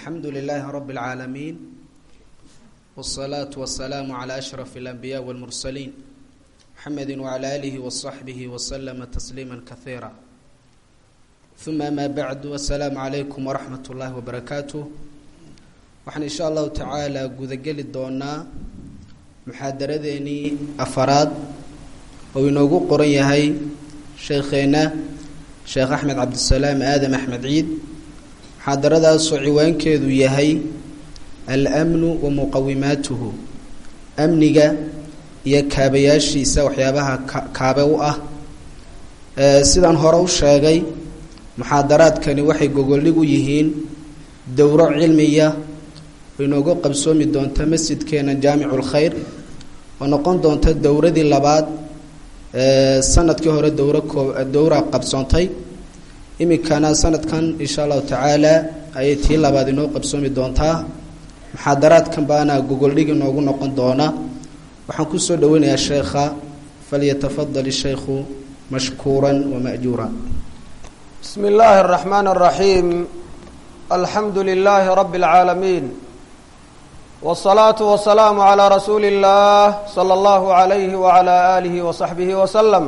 alxamdu lilaahi rabi اlcaalamiin wالsalaatu wasalaamu calaa ashraf اlanbiyaa wاlmursaliin muxamedi wacala aalihi wasaxbihi waslama tasliima kaiira uma amaa bacdu assalaamu calaykum waraxmat ullaahi wabarakaatuh waxaan insha allahu tacaala gudageli doonaa muxaadaradeenii afaraad oo inoogu qoran yahay sheekheenna sheekh axmed cabdisalaam aadam axmed ciid muxaadaradaasoo ciwaankeedu yahay almnu wa muqawimaatuhu amniga iyo kaabayaashiisa waxyaabaha kaabe u ah sidaan hore u sheegay muxaadaraadkani waxay gogoldhig u yihiin dowro cilmiya oo inoogu qabsoomi doonta masjidkeena jaamicu lkhayr oo noqon doonta dowradii labaad sanadkii hore dowro koo dowra qabsoontay iminkana sanadkan insha allahu tacaala ayay tii labaad inoo qabsoomi doontaa muxaadaraadkan baana gogoldhig inoogu noqon doona waxaan kusoo dhaweynayaa sheekha falyatafadal ishaykhu mashkuura wamajuura bsmi اllahi الرaxman الraxiim alxamdu lilahi rabi اlcaalamiin wالsalaaةu wasalaamu عalى rasuuli اllah slى اllahu عalayhi wعalى alihi وصaxbihi wslm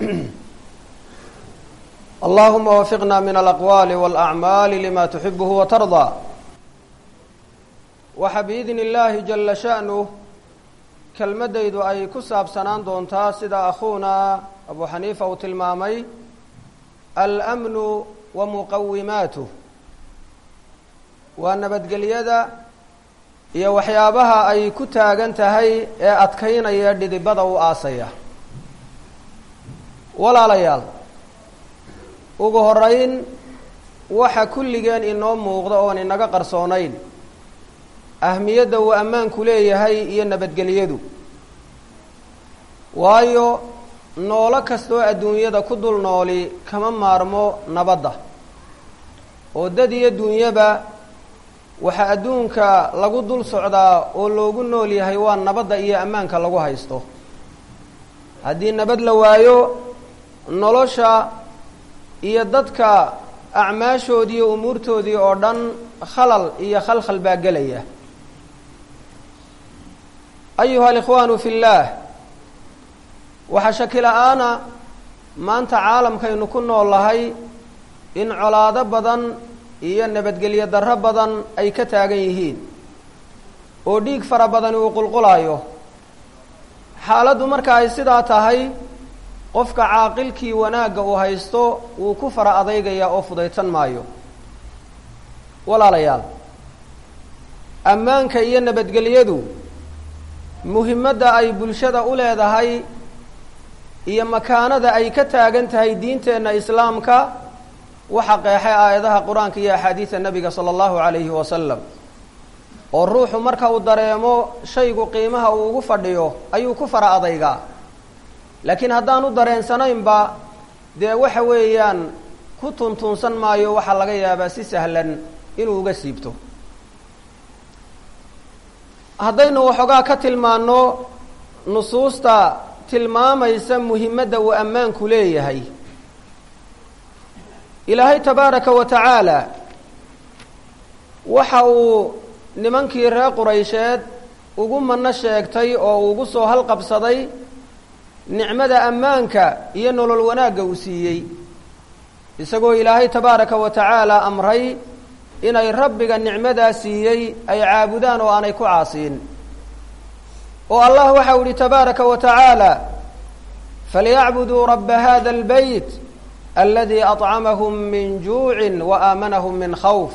allahuma wafiqna min alaqwaali wاlأcmaali lima tuxibuhu watarضى waxa biidni اllahi jala shaأnuh kelmadaydu ay ku saabsanaan doontaa sida akhuuna abu xaniifa uu tilmaamay almnu wa muqawimaatuh waa nabadgelyada iyo waxyaabaha ay ku taagan tahay ee adkaynaya dhidibada u aasaya walaalayaal ugu horeyn waxa kulligeen inoo muuqda oon inaga qarsoonayn ahmiyadda uu ammaanku leeyahay iyo nabadgelyadu waayo noolo kastoo adduunyada ku dul nooli kama maarmo nabadda oo dad iyo duunyaba waxaa adduunka lagu dul socdaa oo loogu nool yahay waa nabadda iyo ammaanka lagu haysto haddii nabad la waayo nolosha iyo dadka acmaashoodii iyo umuurtoodii oo dhan khalal iyo khalkhal baa gelaya ayuha alikhwaanu fi اllaah waxaa shaki la-aana maanta caalamkaynu ku nool lahay in colaado badan iyo nabadgelyo darro badan ay ka taagan yihiin oo dhiig fara badani uu qulqulayo xaaladdu marka ay sidaa tahay qofka caaqilkii wanaagga uu haysto wuu ku fara adaygaya oo fudaysan maayo walaalayaal ammaanka iyo nabadgelyadu muhimadda ay bulshada u leedahay iyo makaanada ay ka taagan tahay diinteenna islaamka waxa qeexay aayadaha qur-aanka iyo axaadiida nebiga sala allahu calayhi wasalam oo ruuxu marka uu dareemo shaygu qiimaha uu ugu fadhiyo ayuu ku fara adaygaa laakiin haddaanu dareensanaynba dee waxa weeyaan ku tuntunsan maayo waxaa laga yaabaa si sahlan inuu uga siibto haddaynu waxoogaa ka tilmaanno nusuusta tilmaamaysa muhimadda uu ammaanku leeyahay ilaahay tabaaraka wa tacaala waxa uu nimankii reer quraysheed ugu manno sheegtay oo ugu soo halqabsaday nicmada ammaanka iyo nolol wanaagga uu siiyey isagoo ilaahay tabaaraka wa tacaala amray inay rabbiga nicmadaa siiyey ay caabudaan oo aanay ku caasiin oo allah waxau ihi tabaaraka wa tacaala falyacbuduu rabba hada اlbeyt aladi aطcamahum min juucin wa aamanahum min khawf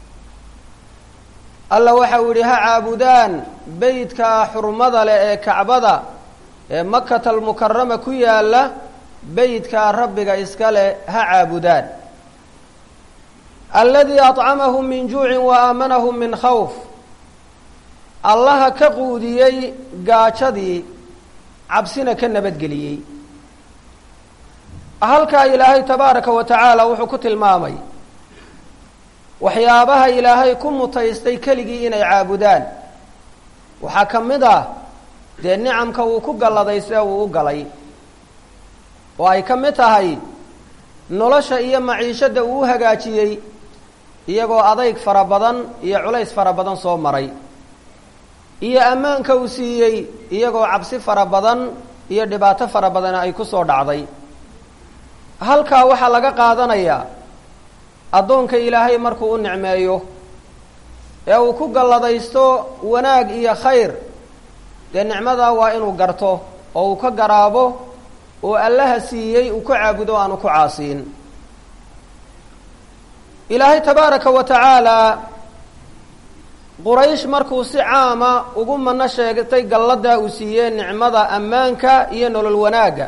alla waxau yihi ha caabudaan beytkaa xurmada leh ee kacbada ee makata almukarama ku yaala beytkaa rabbiga iska leh ha caabudaan aladi aطcamahum min juucin wa aamanahum min khawf allaha ka quudiyey gaajadii cabsina ka nabadgeliyey halkaa ilaahay tabaaraka wa tacaala wuxuu ku tilmaamay waxyaabaha ilaahay ku mutaystay keligii inay caabudaan waxaa ka mid ah dee nicamka uu ku galladay see uu u galay oo ay ka mid tahay nolosha iyo maciishadda uu u hagaajiyey iyagoo adayg fara badan iyo culays fara badan soo maray iyo ammaanka uu siiyey iyagoo cabsi fara badan iyo dhibaato fara badan ay ku soo dhacday halkaa waxaa laga qaadanayaa addoonka ilaahay markuu u nicmeeyo ee uu ku galladaysto wanaag iyo khayr dee nicmadaa waa inuu garto oo uu ka garaabo oo allaha siiyey uu ku caabudo aanu ku caasiin ilaahay tabaaraka wa tacaalaa quraysh markuu si caama ugu mano sheegtay galladaa uu siiyey nicmada ammaanka iyo nolol wanaagga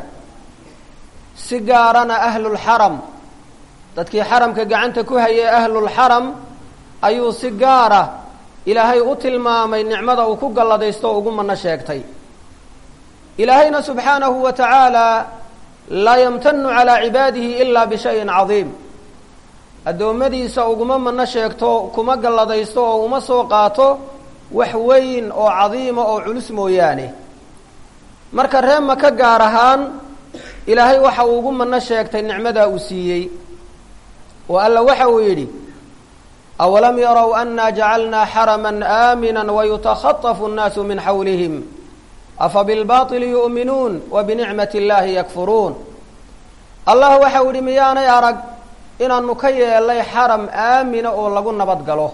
si gaarana ahlulxaram dadkii xaramka gacanta ku hayay ahlulxaram ayuu si gaara ilaahay u tilmaamay nicmada uu ku galladaysto oo ugu mano sheegtay ilaahayna subxaanahu wa tacaala laa yamtanu calaa cibaadihi ilaa bishayin cadiim addoommadiisa uguma mano sheegto kuma galladaysto oo uma soo qaato wax weyn oo cadiima oo culus mooyaane marka ree maka gaar ahaan ilaahay waxa uu ugu mano sheegtay nicmadaa uu siiyey oo alla waxa uu yidhi awalam yarow anna jacalnaa xaraman aamina wayutakhatafu annaasu min xawlihim afa bilbaطili yu'minuun wa binicmati اllahi yakfuruun allah waxa uu yihi miyaanay arag inaanu ka yeelay xaram aamina oo lagu nabad galo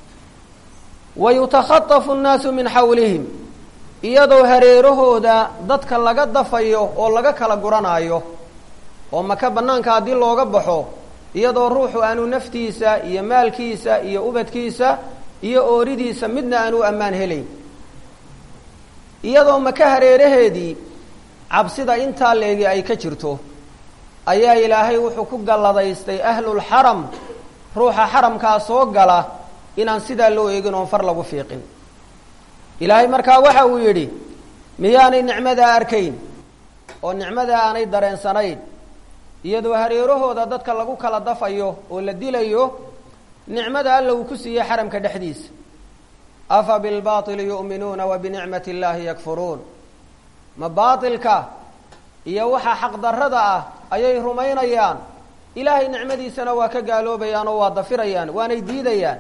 wa yutakhatafu nnaasu min xawlihim iyadoo hareerahooda dadka laga dafayo oo laga kala guranaayo oo maka bannaanka haddii looga baxo iyadoo ruuxu aanu naftiisa iyo maalkiisa iyo ubadkiisa iyo ooridiisa midna aanu ammaan helayn iyadoo maka hareeraheedii cabsida intaa leegi ay ka jirto ayaa ilaahay wuxuu ku galladaystay ahlulxaram ruuxa xaramkaa soo gala inaan sidaa loo eegin oon far lagu fiiqin ilaahay markaa waxa uu yidhi miyaanay nicmadaa arkayn oo nicmadaa aanay dareensanayn iyadoo hareerahooda dadka lagu kala dafayo oo la dilayo nicmada alla uu ku siiyey xaramka dhexdiisa afa bilbaطili yu'minuuna wa binicmati اllahi yakfuruun ma baatilka iyo waxa xaqdarrada ah ayay rumaynayaan ilaahay nicmadiisana waa ka gaaloobayaan oo waa dafirayaan waanay diidayaan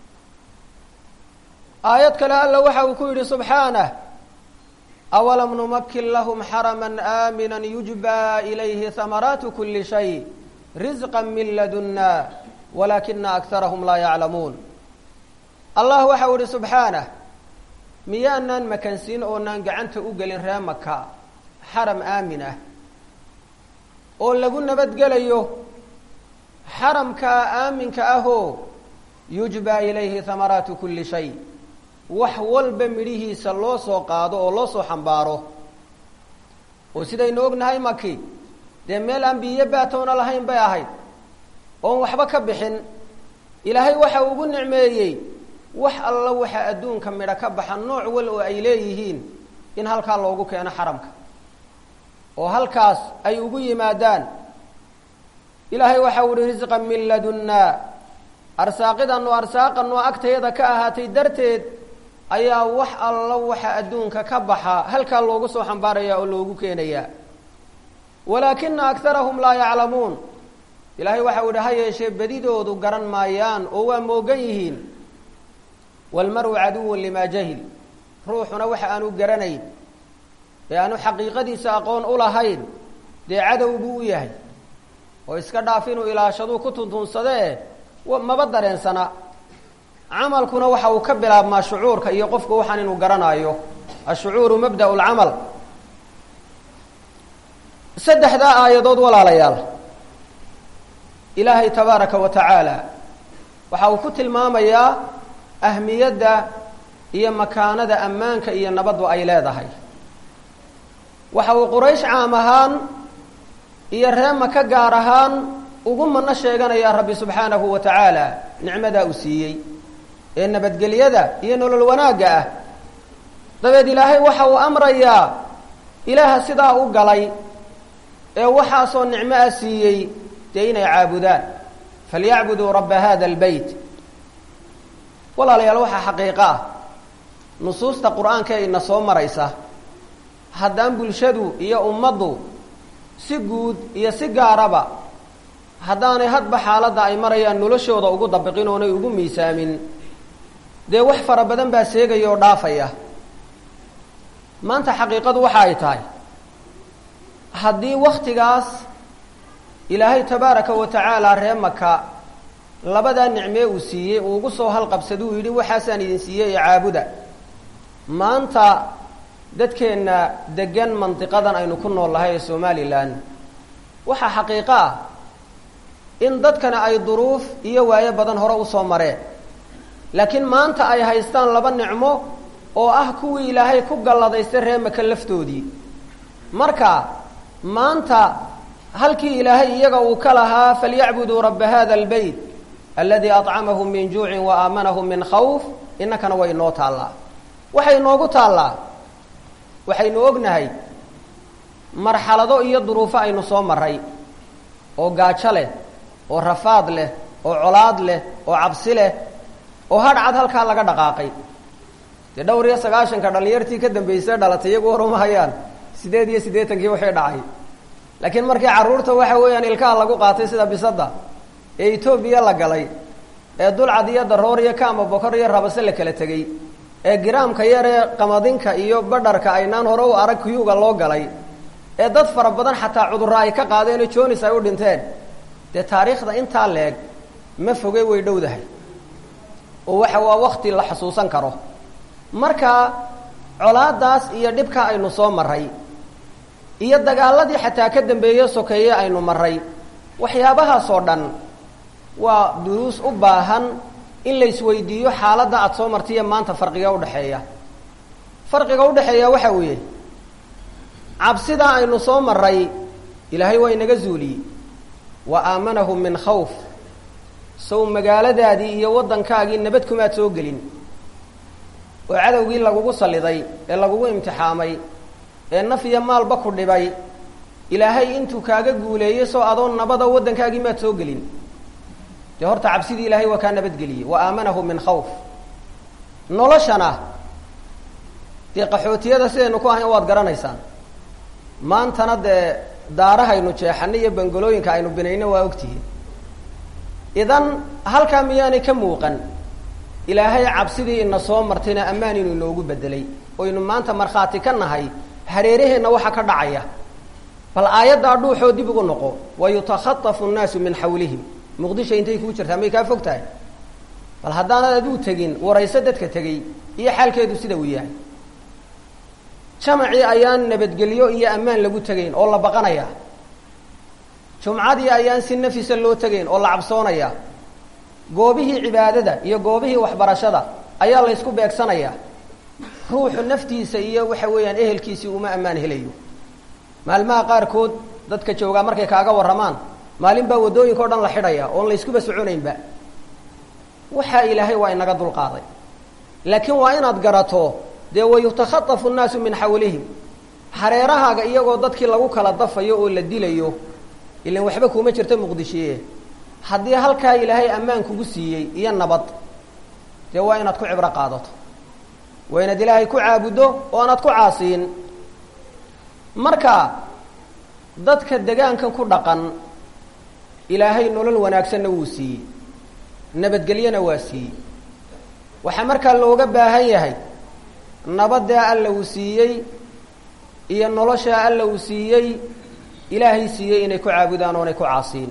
aayad kale alla waxa uu ku yidhi subxaanah awalam numakin lahum xarama aamina yujba ilayhi hamaraatu kuli shay risqa min ladunna walaakina akarahum laa yaclamuun allah waxa uu yihi subxaanah miyaanaan makansiin oonaan gacanta u gelin ree maka xaram aamin ah oo lagu nabadgelayo xaramkaa aaminka ahoo yujba ilayhi hamaraatu kuli shay wax walba midhihiisa loo soo qaado oo loo soo xambaaro oo sidaynu ognahay maki dee meel aan biyo baatowna lahayn bay ahayd oon waxba ka bixin ilaahay waxa ugu nicmeeyey wax alla waxa adduunka midho ka baxa nooc wal oo ay leeyihiin in halkaa loogu keeno xaramka oo halkaas ay ugu yimaadaan ilaahay waxa uhi risqan min ladunna arsaaqidanu arsaaqanu agtayada ka ahaatay darteed ayaa wax alla waxa adduunka ka baxa halkaa loogu soo xambaaraya oo loogu keenayaa walaakina akarahum laa yaclamuun ilaahay waxa uu yihi ha yeeshee bedidoodu garan maayaan oo waa moogan yihiin walmaru caduwun limaa jahil ruuxuna waxa aanu garanayn ee aanu xaqiiqadiisa aqoon u lahayn dee cadow buu u yahay oo iska dhaaf inuu ilaashaduu ku tuntuunsadee maba dareensana camalkuna waxa uu ka bilaabmaa shucuurka iyo qofku waxaan inuu garanaayo ashucuuru mabda'u lcamal saddexdaa aayadood walaalayaal ilaahay tabaaraka wa tacaala waxa uu ku tilmaamayaa ahmiyadda iyo makaanada ammaanka iyo nabaddu ay leedahay waxa uu quraysh caam ahaan iyo ree maka gaar ahaan ugu mano sheeganayaa rabbi subxaanahu wa tacaala nicmadaa uu siiyey ee nabadgelyada iyo nolol wanaagga ah dabeed ilaahay waxa uu amrayaa ilaaha sidaa u galay ee waxaasoo nicmo ah siiyey dee inay caabudaan falyacbuduu rabba hada albeyt walaalayaal waxaa xaqiiqo ah nusuusta qur-aanka ee ina soo maraysa haddaan bulshadu iyo ummaddu si guud iyo si gaaraba haddaanay hadba xaaladda ay marayaan noloshooda ugu dabiqin oonay ugu miisaamin dee wax fara badan baa seegaya oo dhaafaya maanta xaqiiqadu waxa ay tahay haddii waktigaas ilaahay tabaaraka wa tacaala ree maka labadaa nicmee uu siiyey uu ugu soo halqabsada uu yidhi waxaasaan idin siiyey ee caabuda maanta dadkeenna degan mandiqadan aynu ku nool lahay ee somalilan waxaa xaqiiqo ah in dadkana ay duruuf iyo waayo badan hore usoo mareen laakiin maanta ay haystaan laba nicmo oo ah kuwii ilaahay ku galladaystay ree maka laftoodii marka maanta halkii ilaahay iyaga uu ka lahaa falyacbuduu rabba hada albeyt aladii acamahum min juucin wa aamanahum min khawf innakana way inoo taallaa waxay inoogu taallaa waxaynu ognahay marxalado iyo duruufo aynu soo maray oo gaajo leh oo rafaad leh oo colaad leh oo cabsi leh oo hadhcad halkaa laga dhaqaaqay dee dhowr iyo sagaashanka dhallinyartii ka dambaysay dhalatay iyagu hor uma hayaan sideed iyo siddeetankii waxay dhacay laakiin markii carruurta waxa weeyaan ilkaha lagu qaatay sida bisadda ee etoobiya la galay ee dulcad iyo daroor iyo kaama bokor iyo rabase la kala tegey ee giraamka yar ee qamadinka iyo badharka aynaan hore u arag kuyuga loo galay ee dad fara badan xataa cudurro ay ka qaadeen oo jonis ay u dhinteen dee taariikhda intaa leeg ma foge way dhowdahay oo waxa waa wakti la xusuusan karo marka colaadaas iyo dhibka aynu soo maray iyo dagaaladii xataa ka dambeeye sokeeye aynu maray waxyaabahaasoo dhan waa duruus u baahan in la isweydiiyo xaaladda aada soo martaiyo maanta farqiga udhexeeya farqiga udhexeeya waxa weeye cabsidaa aynu soo maray ilaahay waa inaga zuuliyey wa aamanahum min khawf sow magaaladaadii iyo waddankaagii nabad kumaad soo gelin oo cadowgii lagugu salliday ee lagugu imtixaamay ee naf iyo maalba ku dhibay ilaahay intuu kaaga guuleeyey soo adoo nabada waddankaagii maad soo gelin dee horta cabsidii ilaahay waa kaa nabadgeliyey wa aamanahum min khawf noloshana dee qaxootiyada sidaynu ku ahayn waad garanaysaan maantana dee daarahaynu jeexana iyo bangolooyinka aynu binayno waa ogtihiin idan halkaa miyaanay ka muuqan ilaahay cabsidii ina soo martayna ammaan inuu inoogu bedelay oynu maanta markhaati ka nahay hareeraheenna waxa ka dhacaya bal aayaddaa dhuuxoo dib ugu noqo wa yutakhatafu nnaasu min xawlihim muqdisho intay kuu jirtaa may kaa fog tahay bal haddaanad aduu tegin warayso dadka tegey iyo xaalkeedu sida uu yahay jamacii ayaan nabadgelyo iyo ammaan lagu tegayn oo la baqanaya jumcadii ayaan si nafisa loo tegayn oo la cabsoonaya goobihii cibaadada iyo goobihii waxbarashada ayaa la ysku beegsanaya ruuxu naftiisa iyo waxa weeyaan ehelkiisii uma ammaan helayo maalmaha qaarkood dadka joogaa markay kaaga warramaan maalin baa waddooyinka o dhan la xidhaya oon la yskuba soconaynba waxaa ilaahay waa inaga dulqaaday laakiin waa inaad garato dee wayutakhatafu nnaasu min xawlihim hareerahaaga iyagoo dadkii lagu kala dafayo oo la dilayo ilan waxba kuuma jirta muqdishiye haddii halkaa ilaahay ammaan kugu siiyey iyo nabad dee waa inaad ku cibro qaadato waa inaad ilaahay ku caabuddo oo aanaad ku caasiin marka dadka degaankan ku dhaqan ilaahay nolol wanaagsanna wuu siiyey nabadgelyona waa siiyey waxaa markaa looga baahan yahay nabaddaa alla uu siiyey iyo noloshaa alla uu siiyey ilaahay siiyey inay ku caabudaan oonay ku caasiin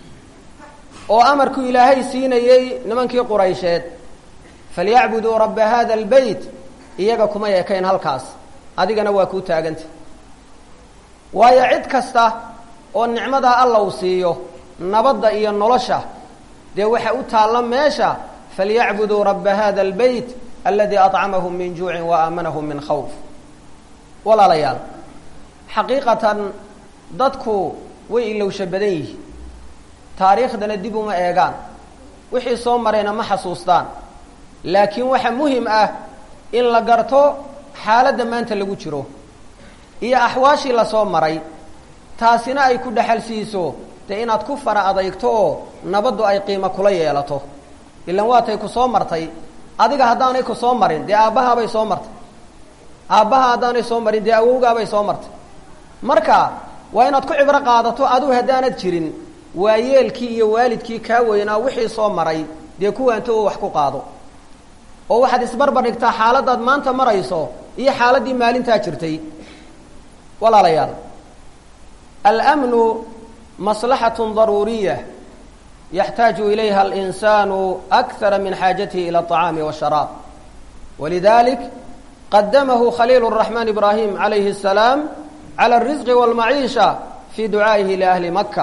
oo amarkuu ilaahay siinayey nimankii quraysheed falyacbuduu rabba hada albeyt iyaga kuma ekayn halkaas adigana waa kuu taaganta waayo cid kasta oo nicmadaa alla uu siiyo nabadda iyo nolosha dee waxa u taalla meesha falyacbuduu rabba hada albeyt aladii acamahum min juucin wa aamanahum min khawf walaalayaal xaqiiqatan dadku way ilowsha badan yihiin taariikhdana dib uma eegaan wixii soo marayna ma xasuustaan laakiin waxa muhim ah in la garto xaaladda maanta lagu jiro iyo axwaashii lasoo maray taasina ay ku dhexal siiso dee inaad ku fara adeygto oo nabaddu ay qiimo kula yeelato ilan waatay ku soo martay adiga haddaanay ku soo marin dee aabbahaabay soo martay aabbaha haddaanay soo marin dee awowgaabay soo martay marka waa inaad ku cibro qaadato adigu haddaanad jirin waayeelkii iyo waalidkii kaa weynaa wixii soo maray dee kuwaanto oo wax ku qaado oo waxaad isbarbar dhigtaa xaaladaad maanta marayso iyo xaaladdii maalintaa jirtay walaalayaal almnu maslaxatun daruuriya yaxtaaju ilayha alinsaanu akara min xaajatihi ila aطacaami washaraab walidalik qadamahu khaliil الraxmaan ibraahim calayhi الsalaam cala الrisqi wاlmaciisha fii ducaa'ihi liahli maka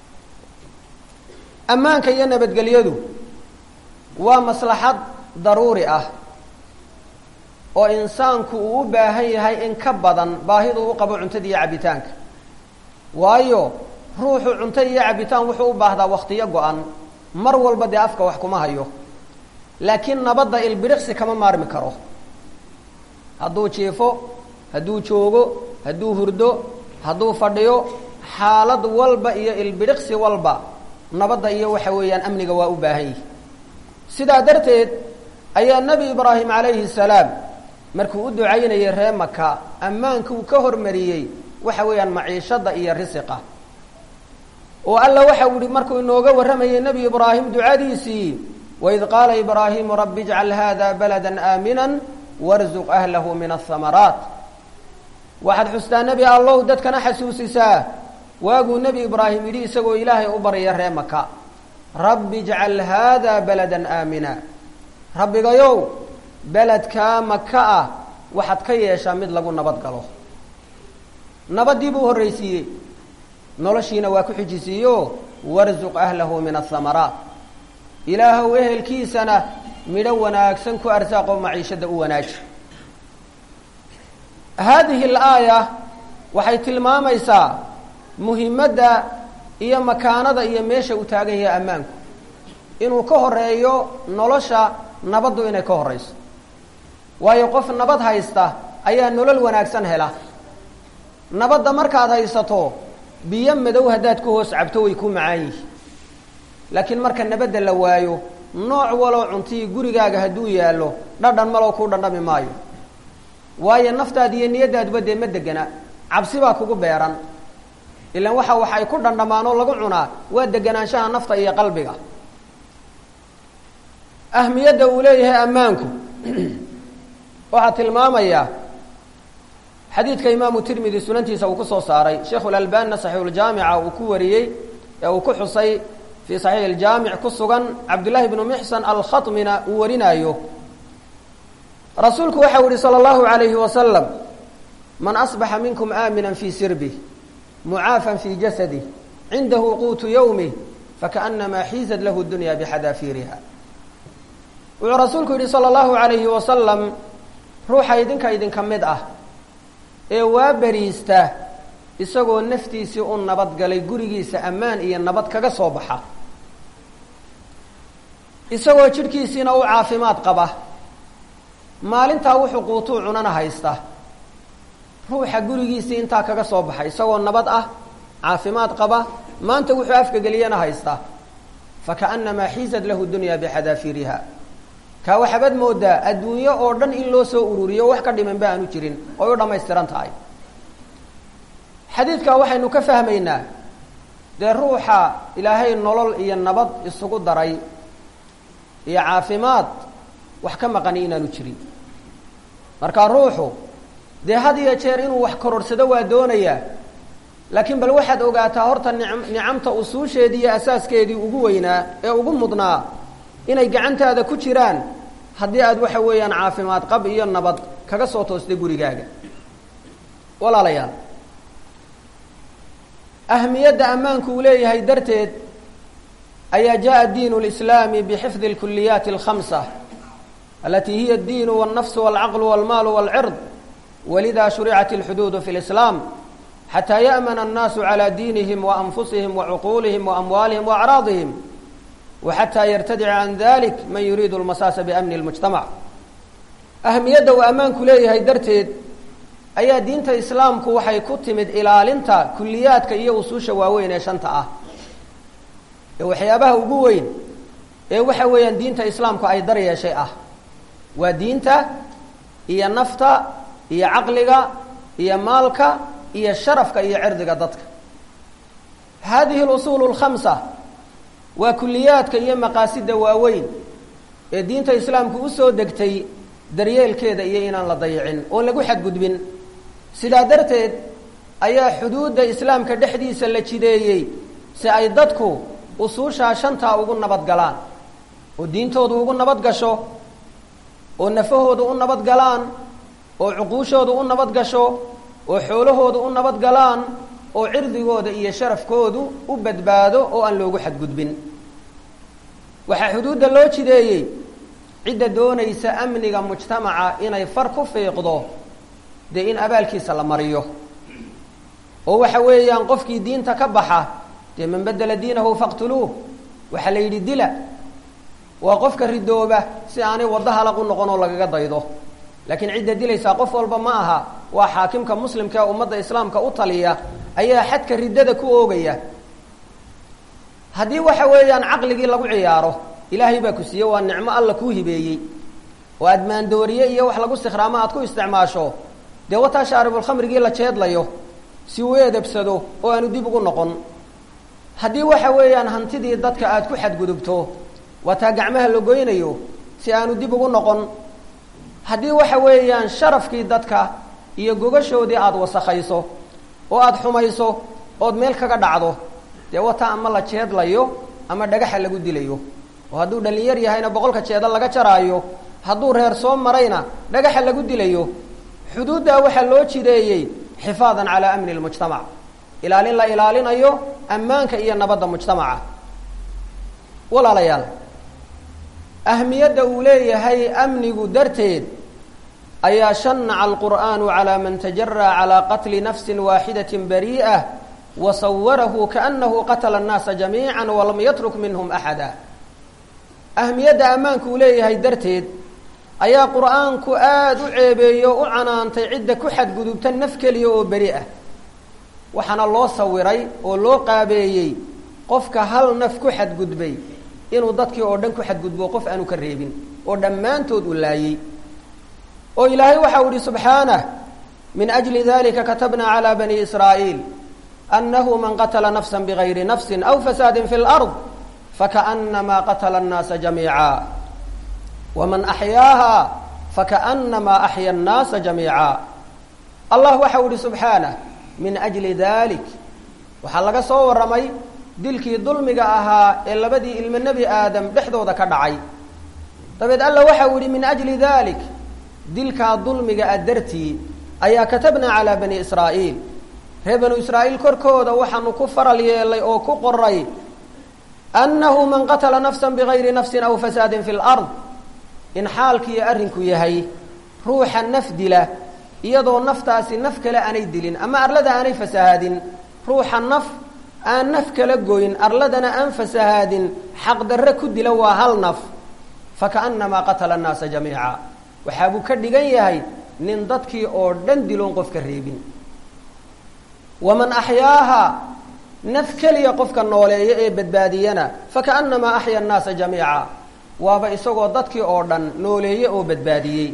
ammaanka iyo nabadgelyadu waa maslaxad daruuri ah oo insaanku uu u baahan yahay in ka badan baahidu u qabo cuntada iyo cabitaanka waayo ruuxu cunto iyo cabitaan wuxuu u baahdaa waktiyo go-an mar walba dee afka wax kuma hayo laakiin nabadda ilbiriqsi kama maarmi karo hadduu jiifo hadduu joogo hadduu hurdo hadduu fadhiyo xaalad walba iyo ilbiriqsi walba nabadda iyo waxa weeyaan amniga waa u baahan yihi sidaa darteed ayaa nebi ibraahim calayhi salaam markuu u ducaynayay ree maka ammaanka uu ka hormariyey waxa weeyaan maciishadda iyo risiqa oo alla waxa u ihi markuu inooga warramayay nebi ibraahim ducadiisii waid qaala ibraahimu rabbi ijcal hada balada aamina warzuq ahlahu min ahamaraat waxaad xustaa nebi allow dadkana xasuusisaa waaguu nebi ibraahim yidhi isagoo ilaahay u barya ree maka rabbi ijcal haada balada aamina rabbigayow beledkaa maka ah waxaad ka yeeshaa mid lagu nabad galo nabadii buu horraysiiyey noloshiina waa ku xijisiiyo warzuq ahlahu min ahamaraat ilaahow ehelkiisana midho wanaagsan ku arsaaqoo maciishadda u wanaaji haadihi alaaya waxay tilmaamaysaa muhimadda iyo makaanada iyo meesha uu taagan yahay ammaanku inuu ka horeeyo nolosha nabaddu inay ka horrayso waayo qof nabad haysta ayaa nolol wanaagsan hela nabadda markaad haysato biyo madow haddaad ku hoos cabto way ku macaan yihi laakiin marka nabadda la waayo nooc waloo cuntii gurigaaga hadduu yaallo dhadhan maloo kuu dhandhami maayo waayo naftaada iyo niyadaaduba dee ma degana cabsi baa kugu beeran ilaan waxa wax ay ku dhandhamaan oo lagu cunaa waa deganaanshaha nafta iyo qalbiga ahmiyadda uu leeyahay ammaanku waxaa tilmaamaya xadiidka imaamu tirmidi sunantiisa uu ku soo saaray sheikhu lalbanina saxiixuljaamica uu ku wariyey ee uu ku xusay fii saxiix iljaamic ku sugan cabdullaahi bnu mixsan alkhatmina uu warinaayo rasuulku waxau yihi salى اllahu alayhi wasalam man asbaxa minkum aamina fii sirbih mucaafan fii jasadih cindahu quutu yowmih fakaأnamaa xiizad lahu dunya bixadaafiiriha wuxuu rasuulku yidhi salى اllahu alayhi wasalam ruuxa idinka idinka mid ah ee waa beriista isagoo naftiisii u nabadgalay gurigiisa ammaan iyo nabad kaga soo baxa isagoo jidhkiisiina u caafimaad qaba maalintaa wuxuu quutuu cunana haysta ruuxa gurigiisii intaa kaga soo baxa isagoo nabad ah caafimaad qaba maanta wuxuu afka geliyana haysta fakaأnamaa xiizad lahu dunya bixadaafiiriha kaa waxaabad moodaa adduunyo oo dhan in loo soo ururiyo wax ka dhiman ba aanu jirin oy u dhammaystiran tahay xadiidkaa waxaynu ka fahmaynaa dee ruuxa ilaahay nolol iyo nabad isugu daray iyo caafimaad wax ka maqani inaanu jirin marka ruuxu dee had iyo jeer inuu wax kororhsado waa doonayaa laakiin bal waxaad ogaataa horta nicam nicamta usuusheedii iyo asaaskeedii ugu weynaa ee ugu mudnaa inay gacantaada ku jiraan haddii aad waxa weeyaan caafimaad qab iyo nabad kaga soo toostay gurigaaga walaalayaal ahmiyadda ammaanku uu leeyahay darteed ayaa jaءa diin اlislaami bxifdi اlkuliyaati اlkhamsa alati hiya اddiin wاlnafs wاlcaql wاlmaal wاlcird walida shuricat اlxuduud fi اlislaam xataa ya'mana الnaasu calى diinihim waanfusihim wacuquulihim waamwaalihim waacraadihim waxataa yartadica can dalik man yuriidu اlmasaasa biamni اlmujtamac ahmiyadda uu ammaanku leeyahay darteed ayaa diinta islaamku waxay ku timid ilaalinta kuliyaadka iyo usuusha waaweyn ee shanta ah ee waxyaabaha ugu weyn ee waxa weeyaan diinta islaamku ay dar yeeshay ah waa diinta iyo nafta iyo caqliga iyo maalka iyo sharafka iyo cirdiga dadka hadihi اlusuul اlkhamsa waa kuliyaadka iyo maqaasida waaweyn ee diinta islaamku usoo degtay daryeelkeeda iyo inaan la dayicin oon lagu xadgudbin sidaa darteed ayaa xuduudda islaamka dhexdiisa la jideeyey si ay dadku usuushaa shantaa ugu nabad galaan oo diintoodu ugu nabad gasho oo nafahoodu u nabad galaan oo cuquushoodu u nabad gasho oo xoolahoodu u nabad galaan oo cirdigooda iyo sharafkoodu u badbaado oo aan loogu xadgudbin waxaa xuduudda loo jideeyey cidda doonaysa amniga mujtamaca inay far ku fiiqdo dee in abaalkiisa la mariyo oo waxa weeyaan qofkii diinta ka baxa dee man bedela diinahu faqtuluuh waxaa la yidhi dila waa qofka ridooba si aanay waddo halaq u noqon oo lagaga daydo laakiin cidda dilaysaa qof walba ma aha waa xaakimka muslimka ee ummadda islaamka u taliya ayaa xadka riddada ku oogaya haddii waxa weeyaan caqligii lagu ciyaaro ilaahay baa ku siiye waa nicmo alla kuu hibeeyey oo aad maandooriye iyo wax lagu sikhraamo aad ku isticmaasho dee wataa shaaribulkhamrigii la jeedlayo si uu edebsado oo aanu dib ugu noqon haddii waxa weeyaan hantidii dadka aad ku xadgudubto wataa gacmaha la goynayo si aanu dib ugu noqon haddii waxa weeyaan sharafkii dadka iyo gogashoodii aada wasakhayso oo aada xumayso ood meel kaga dhacdo dee wataa ama la jeedlayo ama dhagaxa lagu dilayo oo hadduu dhalinyar yahayna boqolka jeeda laga jaraayo hadduu reer soo marayna dhagaxa lagu dilayo xuduuddaa waxaa loo jideeyey xifaadan calaa amni lmujtamac ilaalin la ilaalinayo ammaanka iyo nabadda mujtamaca walaalayaal ahmiyadda uu leeyahay amnigu darteed ayaa shanaca alqur'aanu calaa man tajaraa calaa qatli nafsi waaxidatin barii'ah wa sawarahu kaanahu qatala annaasa jamiica walam yatruk minhum axada ahmiyadda ammaanku uu leeyahay darteed ayaa qur'aanku aada u ceebeeyo o u canaantay cidda ku xadgudubta naf keliya oo beri ah waxaana loo sawiray oo loo qaabeeyey qofka hal naf ku xadgudbay inuu dadkii oo dhan ku xadgudbo qof aanu ka reebin oo dhammaantood uu laayey oo ilaahay waxa u ihi subxaanah min ajli dalika katabna calى bani israa'iil anahu man qatla nafsa bgayri nafsi aw fasaadi fi اlأrض fakaأnama qatla الnaasa jamiica wman axyaaha fakaأnama axya الnaasa jamiica allah waxa u ihi subxaanah min ajli dalik waxaa laga soo warramay dilkii dulmiga ahaa ee labadii ilmo nebi aadam dhexdooda ka dhacay dabeed alla waxa uu yihi min ajli dalik dilkaa dulmiga a dartii ayaa katabnaa calaa bani israa'iil reer banu israa'iil korkooda waxaanu ku faral yeelay oo ku qoray annahu man qatala nafsa bigayri nafsin aw fasaadin fi lard in xaalkiiyo arrinku yahay ruuxa naf dila iyadoo naftaasi naf kale aanay dilin ama arlada aanay fasahaadin ruuxa naf aan naf kala goyn arladana aan fasahaadin xaqdarre ku dila waa hal naf fakaأnamaa qatala الnaasa jamiica waxaa buu ka dhigan yahay nin dadkii oo dhan diloon qof ka reebin waman axyaaha naf keliya qofka nooleeya ee badbaadiyana fakaأnamaa axya الnaasa jamiica waaba isagoo dadkii oo dhan nooleeye oo badbaadiyey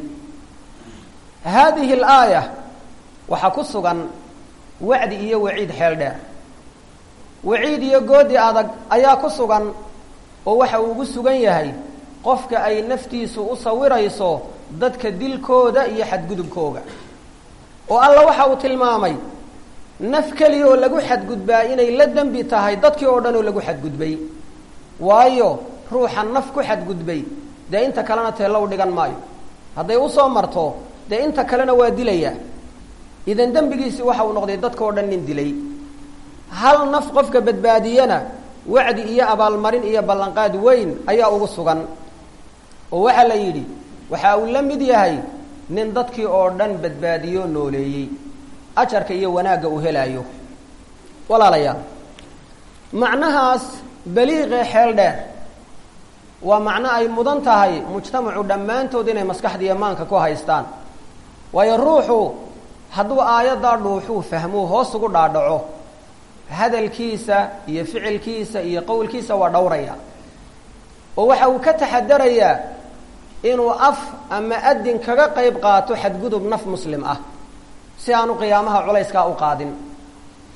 haadihi اlaaya waxaa ku sugan wacdi iyo waciid xeel dheer waciid iyo goodi adag ayaa ku sugan oo waxa uu ugu sugan yahay qofka ay naftiisu u sawirayso dadka dilkooda iyo xadgudubkooga oo alla waxa uu tilmaamay naf keliya oo lagu xadgudbaa inay la dembi tahay dadkii oo dhan oo lagu xadgudbay waayo ruuxa naf ku xadgudbay dee inta kalena teellow dhigan maayo hadday usoo marto dee inta kalena waa dilayaa idan dembigiisii waxa uu noqday dadka oo dhan nin dilay hal naf qofka badbaadiyana wacdi iyo abaalmarin iyo ballanqaad weyn ayaa ugu sugan oo waxaa la yidhi waxa uu la mid yahay nin dadkii oo dhan badbaadiyo nooleeyey ajarka iyo wanaagga uu helaayo walaalayaal macnahaas baliiqee xeel dheer waa macno ay mudan tahay mujtamacu dhammaantood inay maskaxdiiyo maanka ku haystaan waayo ruuxu hadduu aayaddaa dhuuxuu fahmuu hoos ugu dhaadhaco hadalkiisa iyo ficilkiisa iyo qowlkiisa waa dhowraya oo waxa uu ka taxadarayaa inuu af ama adin kaga qayb qaato xadgudub naf muslim ah si aanu qiyaamaha culayskaa u qaadin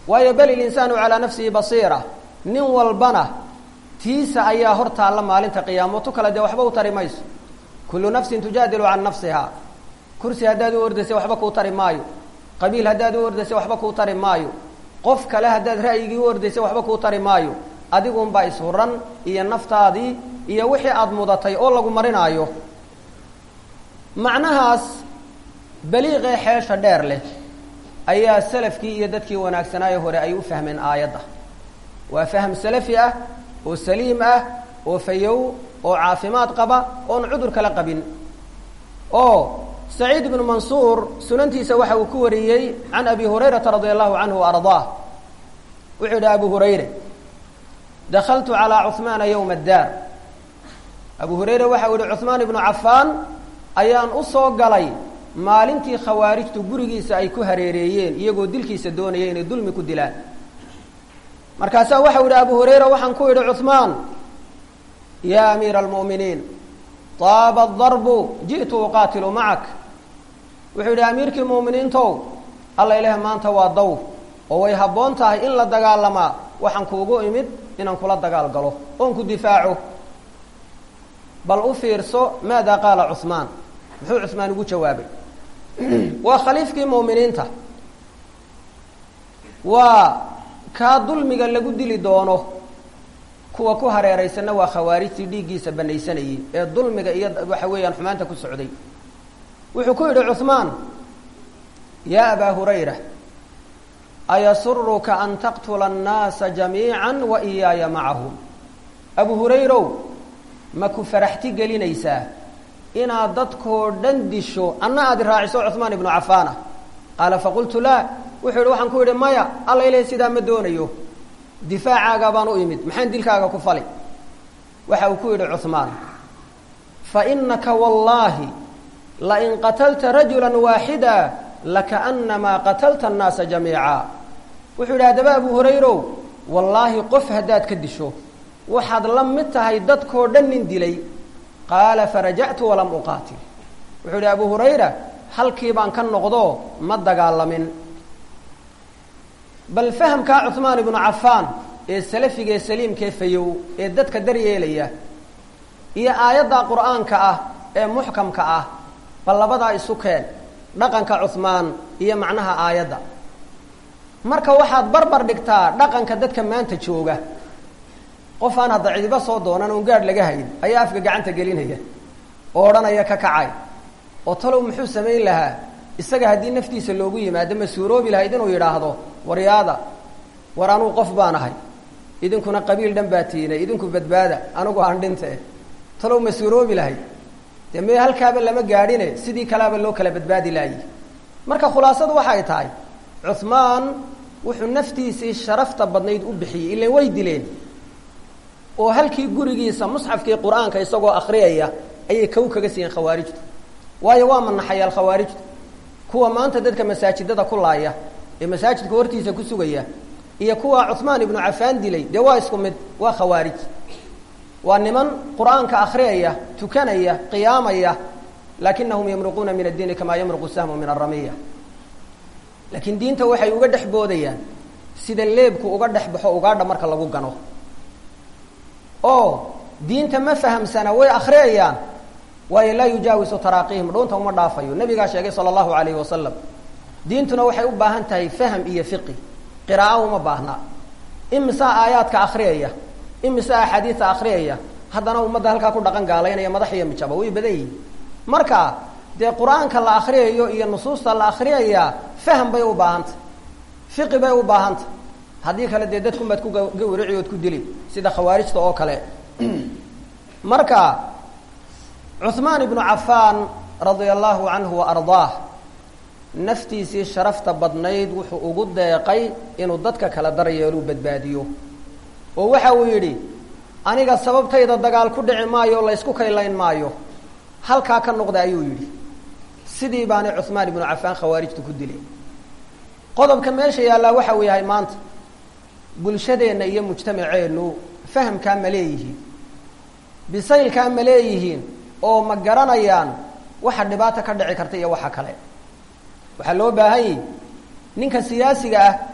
waayo bal ilinsaanu calaa nafsihi basiira nin walbana tiisa ayaa hor taalla maalinta qiyaamo tu kale dee waxba u tari mayso kullu nafsin tujaadilu can nafsiha kursi haddaad u ordaysa waxba kuu tari maayo qabiil haddaad u ordaysa waxba kuu tari maayo qof kale haddaad ra'yigii u ordaysa waxba kuu tari maayo adigunbaa ishuran iyo naftaadii iyo wixii aada mudatay oo lagu marinaayo macnahaas baliiqee xeesha dheer leh ayaa salafkii iyo dadkii wanaagsanaayo hore ay u fahmeen aayadda waa fahm salafi ah oo saliim ah oo fayow oo caafimaad qaba oon cudur kala qabin oo saciid ibnu mansuur sunantiisa waxa uu ku wariyey can abi hurayrata radia allahu canhu wa ardaah wuxuu yidhi abu hurayre dakaltu calaa cuhmaana yowma addaar abu hurayre waxa uu yihi cuhmaan ibnu cafaan ayaan u soo galay maalintii khawaarijtu gurigiisa ay ku hareereeyeen iyagoo dilkiisa doonaya inay dulmi ku dilaan markaasaa waxau yidhi abu hurayra waxaan ku yidhi cuhmaan yaa amiira almu'miniin taaba adarbu ji'tu uqaatilu macak wuxuu yidhi amiirkii mu'miniintow alla ilaah maanta waa dawr oo way habboon tahay in la dagaalamaa waxaan kuugu imid inaan kula dagaal galo oon ku difaaco bal u fiirso maada qaala cuhmaan muxuu cuhmaan ugu jawaabay waa khaliifkii mu'miniinta waa kaa dulmiga lagu dili doono kuwa ku hareeraysanna waa khawaarijtii dhiiggiisa banaysanayey ee dulmiga iyo waxa weeyaan xumaanta ku socday wuxuu ku yidhi cuhmaan yaa abaa hurayra ayasuruka an taqtula annaasa jamiica wa iyaaya macahum abu hurayrow ma ku faraxti gelinaysaa inaad dadkoo dhan disho anna aad raaciso cuhmaan ibnu cafaana qaala faqultu laa wuxuu yidhi waxaan ku yidhi maya alla ilahi sidaa ma doonayo difaacaaga baan u imid maxaan dilkaaga ku fali waxa uu ku yidhi cuhmaan fa inaka wallaahi lain qatalta rajula waaxida lakaأnamaa qatalta annaasa jamiica wuxuu yidhi haddaba abu hurayrow wallaahi qof haddaad ka disho waxaad la mid tahay dadkoo dhan nin dilay qaala farajactu walam uqaatil wuxuu yidhi abu hurayra halkii baan ka noqdo ma dagaalamin bal fahamkaa cuhmaan ibnu cafaan ee salafiga ee saliimkaee fayow ee dadka daryeelaya iyo aayadda qur'aanka ah ee muxkamka ah bal labadaa isu keen dhaqanka cuhmaan iyo macnaha aayadda marka waxaad barbar dhigtaa dhaqanka dadka maanta jooga qof aan hadda cidiba soo doonan oon gaadh laga hayn ayaa afka gacanta gelinaya oo odhanaya ka kacay oo talow muxuu samayn lahaa isaga haddii naftiisa loogu yimaado ma suuroobi lahayd inuu yidhaahdo waryaada war anuu qof baan ahay idinkuna qabiil dhan baa tiinay idinku badbaada anigu aan dhinte talow ma suuroobi lahayd dee mee halkaaba lama gaadhine sidii kalaaba loo kala badbaadi laayi marka khulaasadu waxay tahay cuhmaan wuxuu naftiisii sharafta badnayd u bixiyey ilan way dileen oo halkii gurigiisa musxafkii qur-aanka isagoo akriyaya ayay kow kaga siiyeen khawaarijtu waayo waa manaxayaal khawaarijtu kuwa maanta dadka masaajidada ku laaya ee masaajidka hortiisa ku sugaya iyo kuwa cuhmaan ibnu cafaan dilay dee waa isku mid waa khawaarij waa niman qur-aanka akriyaya tukanaya qiyaamaya lakinahum yamruquuna min addiini kamaa yamruqu sahmu min aramiya laakiin diinta waxay uga dhex boodayaan sida leebku uga dhex baxo ugaadha marka lagu gano oo diinta ma fahamsana way akriyayaan waayo laa yujaawisu taraaqiihim dhuunta uma dhaafayo nabigaa sheegay sala allahu alayhi wasalam diintuna waxay u baahan tahay faham iyo fiqi qiraa'o uma baahna imisaa aayaadka akriyaya imisaa axaadiisa akriyaya haddana ummadda halkaa ku dhaqan gaalaynaya madax iyo mijaba way badan yihin marka dee qur-aanka la akriyayo iyo nusuusta la akriyaya faham bay u baahantay fiqi bay u baahantay haddii kale dee dadkunbaad ku gawrici ood ku dili sida khawaarijta oo kale marka cuhmaan ibnu cafaan radia allahu canhu wa ardaah naftiisii sharafta badnayd wuxuu ugu deeqay inuu dadka kala daryeelu badbaadiyo oo waxa uu yidhi aniga sababtayda dagaal ku dhici maayo o laysku kaylayn maayo halkaa ka noqda ayuu yidhi sidii baanay cuhmaan ibnu cafaan khawaarijtu ku dilay qodobka meesha yaallaa waxa uu yahay maanta bulshadeenna iyo mujtamaceennu fahamkaa ma leeyihiin bisaylkaa ma leeyihiin oo ma garanayaan waxa dhibaato ka dhici karta iyo waxa kale waxaa loo baahan yihi ninka siyaasiga ah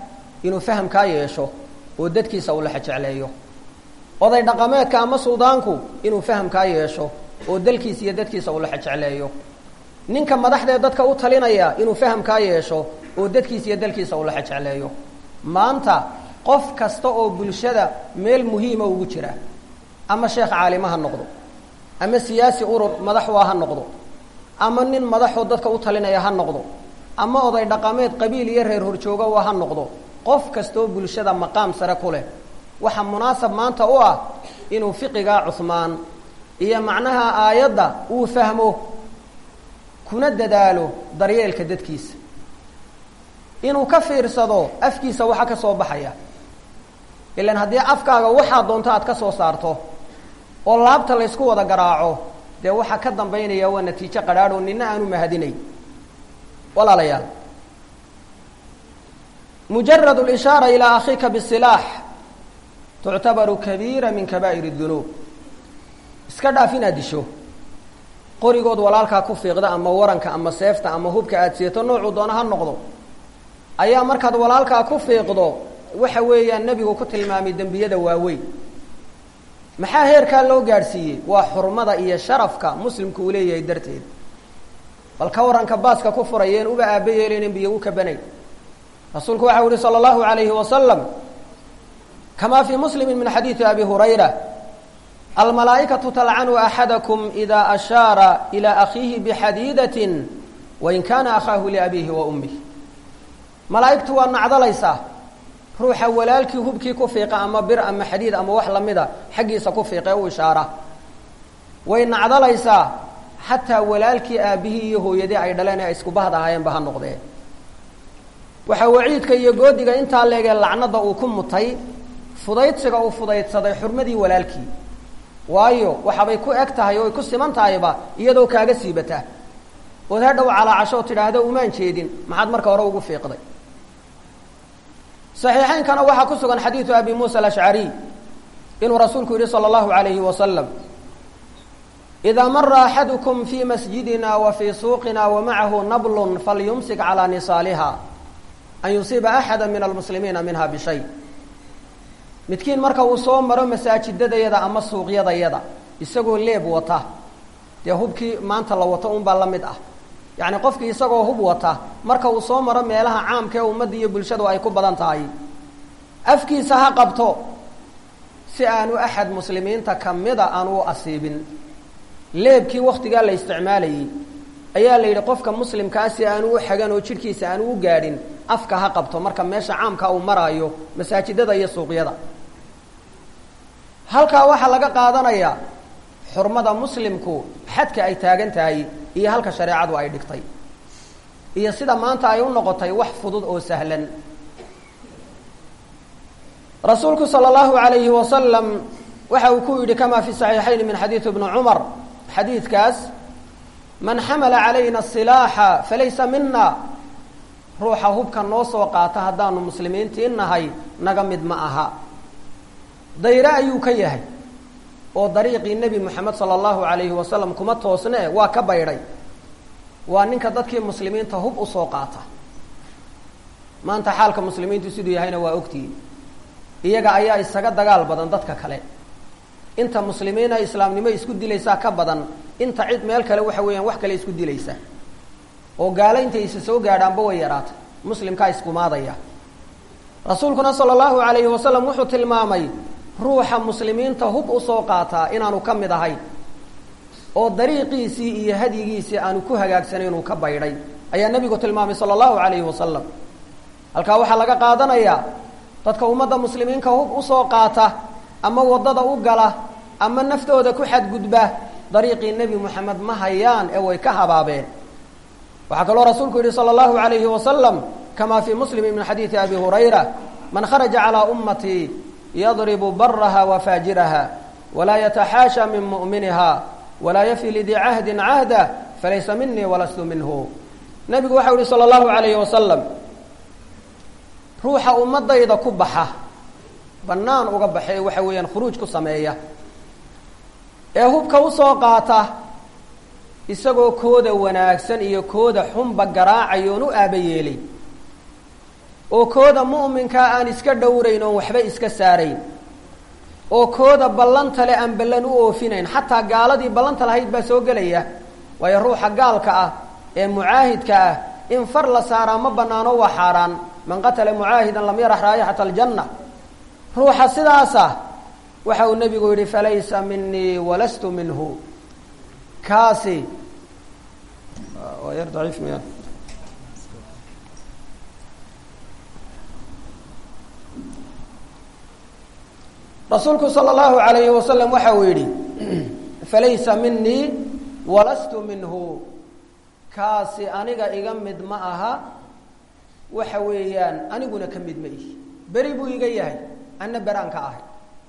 inuu fahamkaa yeesho oo dadkiisa uu laxa jecleeyo oday dhaqameedka ama suldaanku inuu fahamkaa yeesho oo dalkiisa iyo dadkiisa uu laxa jecleeyo ninka madaxdee dadka u talinaya inuu fahamkaa yeesho oo dadkiisa iyo dalkiisa uu laxa jecleeyo maanta qof kasta oo bulshada meel muhiima ugu jira ama sheekh caalima ha noqdo ama siyaasi urur madaxua ha noqdo ama nin madaxoo dadka u talinaya ha noqdo ama oday dhaqameed qabiil iyo reer horjooga waa ha noqdo qof kastaoo bulshada maqaam sare ku leh waxaa munaasab maanta u ah inuu fiqigaa cuhmaan iyo macnaha aayadda uu fahmo kuna dadaalo daryeelka dadkiisa inuu ka fiirsado afkiisa waxa ka soo baxaya ilan haddii afkaaga waxaa doonto aad ka soo saarto oo laabta laysku wada garaaco dee waxaa ka dambaynaya waa natiijo qadhaadh oo nina aanu mahadinay walaalayaal mujarad اlishaara ilaa akhiika bisilaax tuctabaru kabiira min kabaa'ir اdunuub iska dhaaf inaad disho qorigood walaalkaa ku fiiqda ama waranka ama seefta ama hubka aad seeto noocuu doona ha noqdo ayaa markaad walaalkaa ku fiiqdo waxa weeyaan nebigu ku tilmaamay dembiyada waaweyn maxaa heerkaa loo gaadhsiiyey waa xurmada iyo sharafka muslimku uu leeyahay darteed bal ka waranka baaska ku furayeen uba aaba yeelaynin biyo u kabanayn rasuulku waxau yihi salى اllahu alayhi wasalam kama fii muslimi min xadiidi abi hurayra almalaa'ikatu talcanu axadakum ida ashaara ilى akhiihi bixadiidatin wain kana akhaahu liabihi wa ummih malaa'igtu waa nacdalaysaa ruuxa walaalkii hubkii ku fiiqa ama bir ama xadiid ama wax lamida xaggiisa ku fiiqee u ishaara way nacdalaysaa xataa walaalkii aabihii iyo hooyadii ay dhaleen ee ay isku bahd ahaayeenba ha noqdee waxaa waciidka iyo goodiga intaa leegee lacnada uu ku mutay fudaydsiga uu fudaydsaday xurmadii walaalkii waayo waxaabay ku eg tahay oo ay ku siman tahayba iyadoo kaaga siibata ood hadhow calaacasho oo tidhaahdo umaan jeedin maxaad marka hore ugu fiiqday صaxiixaynkana waxaa ku sugan xadiidu abi musa alashcariy inuu rasuulku yihi salى اllahu alayhi wasalam إida mara axadukum fi masjidina wa fii suuqina wamacahu nabl falyumsik calى nisaaliha an yusiiba axada min almuslimiina minha bishay midkiin marka uu soo maro masaajidadayada ama suuqyadayada isagoo leeb wata dee hubkii maanta la wato un baa la mid ah yacni qofkii isagoo hub wata marka uu soo maro meelaha caamka ee ummadda iyo bulshadu ay ku badan tahay afkiisa ha qabto si aanu axad muslimiinta kamida aanu u asiibin leebkii waktigaa la isticmaalayey ayaa la yidhi qofka muslimkaa si aanu u xagan oo jidhkiisa aanu u gaadhin afka ha qabto marka meesha caamka uu maraayo masaajidada iyo suuqyada halkaa waxaa laga qaadanayaa xurmada muslimku xadka ay taagan tahay iyo halka shareecadu ay dhigtay iyo sida maanta ay u noqotay wax fudud oo sahlan rasuulku salى اllahu alayhi wasalam waxa uu ku yidhi kama fi صaxiixayn min xadiidi bni cumar xadiidkaas man xamala calayna الsilaaxa falaysa mina ruuxa hubka noo soo qaata haddaanu muslimiintii nahay naga mid ma aha dayre ayuu ka yahay oo dariiqii nebi moxamed sala allahu alayhi wasalam kuma toosne waa ka baydhay waa ninka dadkii muslimiinta hub usoo qaata maanta xaalka muslimiintu siduu yahayna waa ogtihiin iyaga ayaa isaga dagaal badan dadka kale inta muslimiina islaamnimo isku dilaysaa ka badan inta cid meel kale waxa weeyaan wax kale isku dilaysa oo gaalo intay isa soo gaadhaanba way yaraatay muslimkaa iskumaadaya rasuulkuna sala allahu alayhi wasalam wuxuu tilmaamay ruuxa muslimiinta hub usoo qaataa inaanu ka mid ahayn oo dariiqiisii iyo hadyigiisii aanu ku hagaagsanay inuu ka baydhay ayaa nebigu tilmaamay sala allahu alayhi wasalam halkaa waxaa laga qaadanayaa dadka ummadda muslimiinka hub usoo qaata ama waddada u gala ama naftooda ku xadgudba dariiqii nebi moxamed ma hayaan ee way ka habaabeen waxaa kaloo rasuulku yihi salى اllahu alayhi wasalam kama fii muslimi min xadiidi abi hurayra man kharaja calىa ummatii yadribu baraha wa faajiraha walaa yataxaasha min mu'miniha walaa yafi lidii cahdin cahda falaysa minii walastu minhu nebigu waxau yihi salى اllahu alayhi wasalam ruuxa ummadayda ku baxa bannaan uga baxee waxa weeyaan khuruuj ku sameeya ee hubka usoo qaata isagoo kooda wanaagsan iyo kooda xunba garaacayoon u aaba yeelay oo kooda mu'minkaa aan iska dhowrayn oon waxba iska saarayn oo kooda ballanta le aan ballan u oofinayn xataa gaaladii ballanta lahayd baa soo gelaya waayo ruuxa gaalka ah ee mucaahidka ah in far la saaraa ma bannaano waa xaaraan man qatala mucaahidan lam yarax raayixata aljanna ruuxa sidaasa waxa uu nebigu yidhi falaysa minii walastu minhu kaasi waa yar daciif miya rasuulku salى اllahu alayhi wasalam waxa uu yidhi falaysa minii walastu minhu kaasi aniga iga mid ma aha waxa weeyaan aniguna ka mid ma ihi beri buu iga yahay anna beraan ka ahay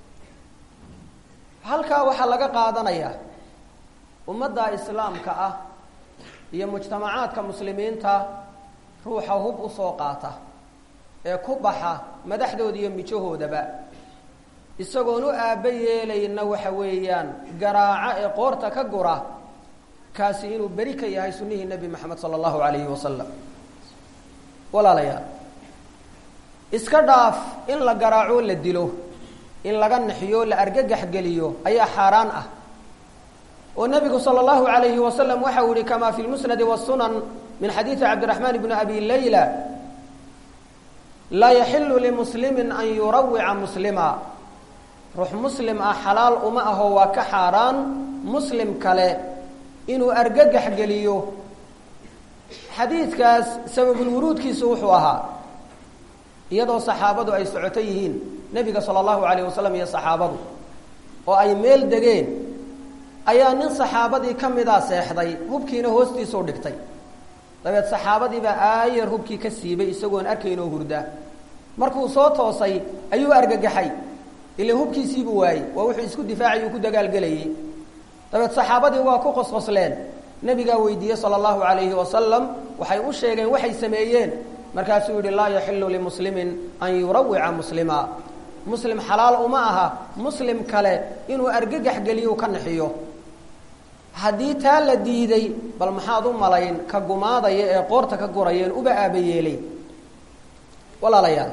halkaa waxaa laga qaadanayaa ummadda islaamka ah iyo mujtamacaadka muslimiinta ruuxa hub usoo qaata ee ku baxa madaxdooda iyo mijahoodaba isagoon u aabba yeelayna waxa weeyaan garaaca ee qoorta ka gura kaasi inuu beri ka yahay sunnihii nebi moxamed sala allahu alayhi wasalam walaalayaal iska dhaaf in la garaaco la dilo in laga naxiyo la argagax geliyo ayaa xaaraan ah oo nebigu sala allahu alayhi wasalam waxa uu yihi kama fi lmusnadi wasunan min xadiidi cabdiraxmaan bni abi layla laa yaxilu limuslimin an yurawica muslima ruux muslim ah xalaal uma aho waa ka xaaraan muslim kale inuu argagax geliyo xadiidkaas sababulwuruudkiisu wuxuu ahaa iyadoo saxaabadu ay socoto yihiin nebiga sala allahu alayh wasalam iyo saxaabadu oo ay meel degeen ayaa nin saxaabadii ka midaa seexday hubkiina hoostiisuu dhigtay dabeed saxaabadiibaa aayar hubkii ka siibay isagoon arkaynoo hurda markuu soo toosay ayuu argagaxay ila hubkiisiibuu waayey waa wuxuu isku difaacay uu ku dagaalgelayey dabeed saxaabadii waa ku qosqosleen nebigaa weydiiyey sala allahu alayhi wasalam waxay u sheegeen waxay sameeyeen markaasuu yihi laa yaxilu limuslimin an yurawica muslima muslim xalaal uma aha muslim kale inuu argagax geliyo ka naxiyo haddii taa la diiday bal maxaad u malayn ka gumaadaya ee qoorta ka gurayeen uba aaba yeelay walaalayaal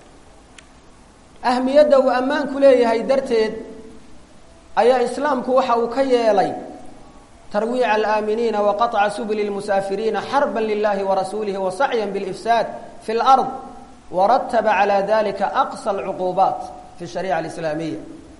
ahmiyadda uu ammaanku leeyahay darteed ayaa islaamku waxa uu ka yeelay tarwiica alaaminiina wa qaطca subuli lmusaafiriina xarba lilahi warasuulihi wa sacya bilifsaad fi lard warataba calى dalika aqsa alcuquubaat fi shariica alislaamiya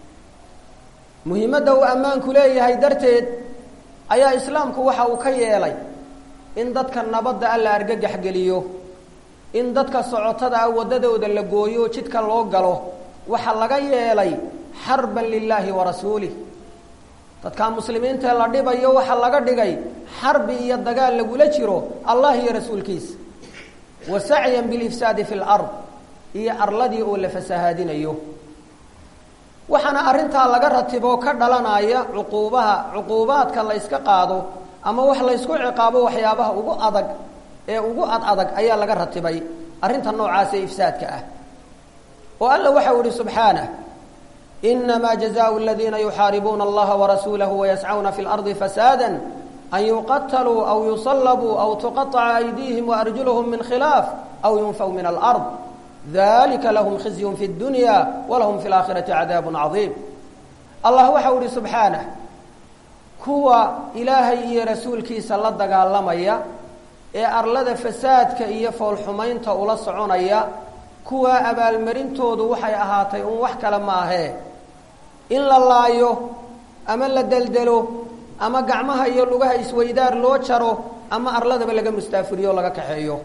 muhiimadda uu ammaanku leeyahay darteed ayaa islaamku waxa uu ka yeelay in dadka nabadda alla argagax geliyo in dadka socotada ah waddadooda la gooyo jidka loo galo waxaa laga yeelay xarban lilaahi wa rasuulih dadka muslimiintae la dhibayo waxaa laga dhigay xarbi iyo dagaal lagula jiro allah iyo rasuulkiisa wa sacyan bilifsaadi fi lard iyo arladii oo la fasahaadinayo waxaana arrintaa laga ratiboo ka dhalanaya cuquubaha cuquubaadka la yska qaado ama wax laysku ciqaabo waxyaabaha ugu adag ee ugu ad adag ayaa laga ratibay arrinta noocaas ee ifsaadka ah oo alla waxau ihi subxaanah inamaa jazaau aladiina yuxaaribuuna allaha warasuulahu wayascawna fi lardi fasaada an yuqataluu aw yusallabuu aw tuqaطca aydiihim waarjuluhum min khilaaf aw yunfaw min alard dalika lahum khizyun fi اdunya walahum fi laakhirati cadaab cadiim allah waxau ihi subxaanah kuwa ilaahay iyo rasuulkiisa la dagaalamaya ee arlada fasaadka iyo foolxumaynta ula soconaya kuwaa abaalmarintoodu waxay ahaatay un wax kale maahee in la laayo ama la deldelo ama gacmaha iyo lugaha isweydaar loo jaro ama arladaba laga mustaafiriyo o laga kaxeeyo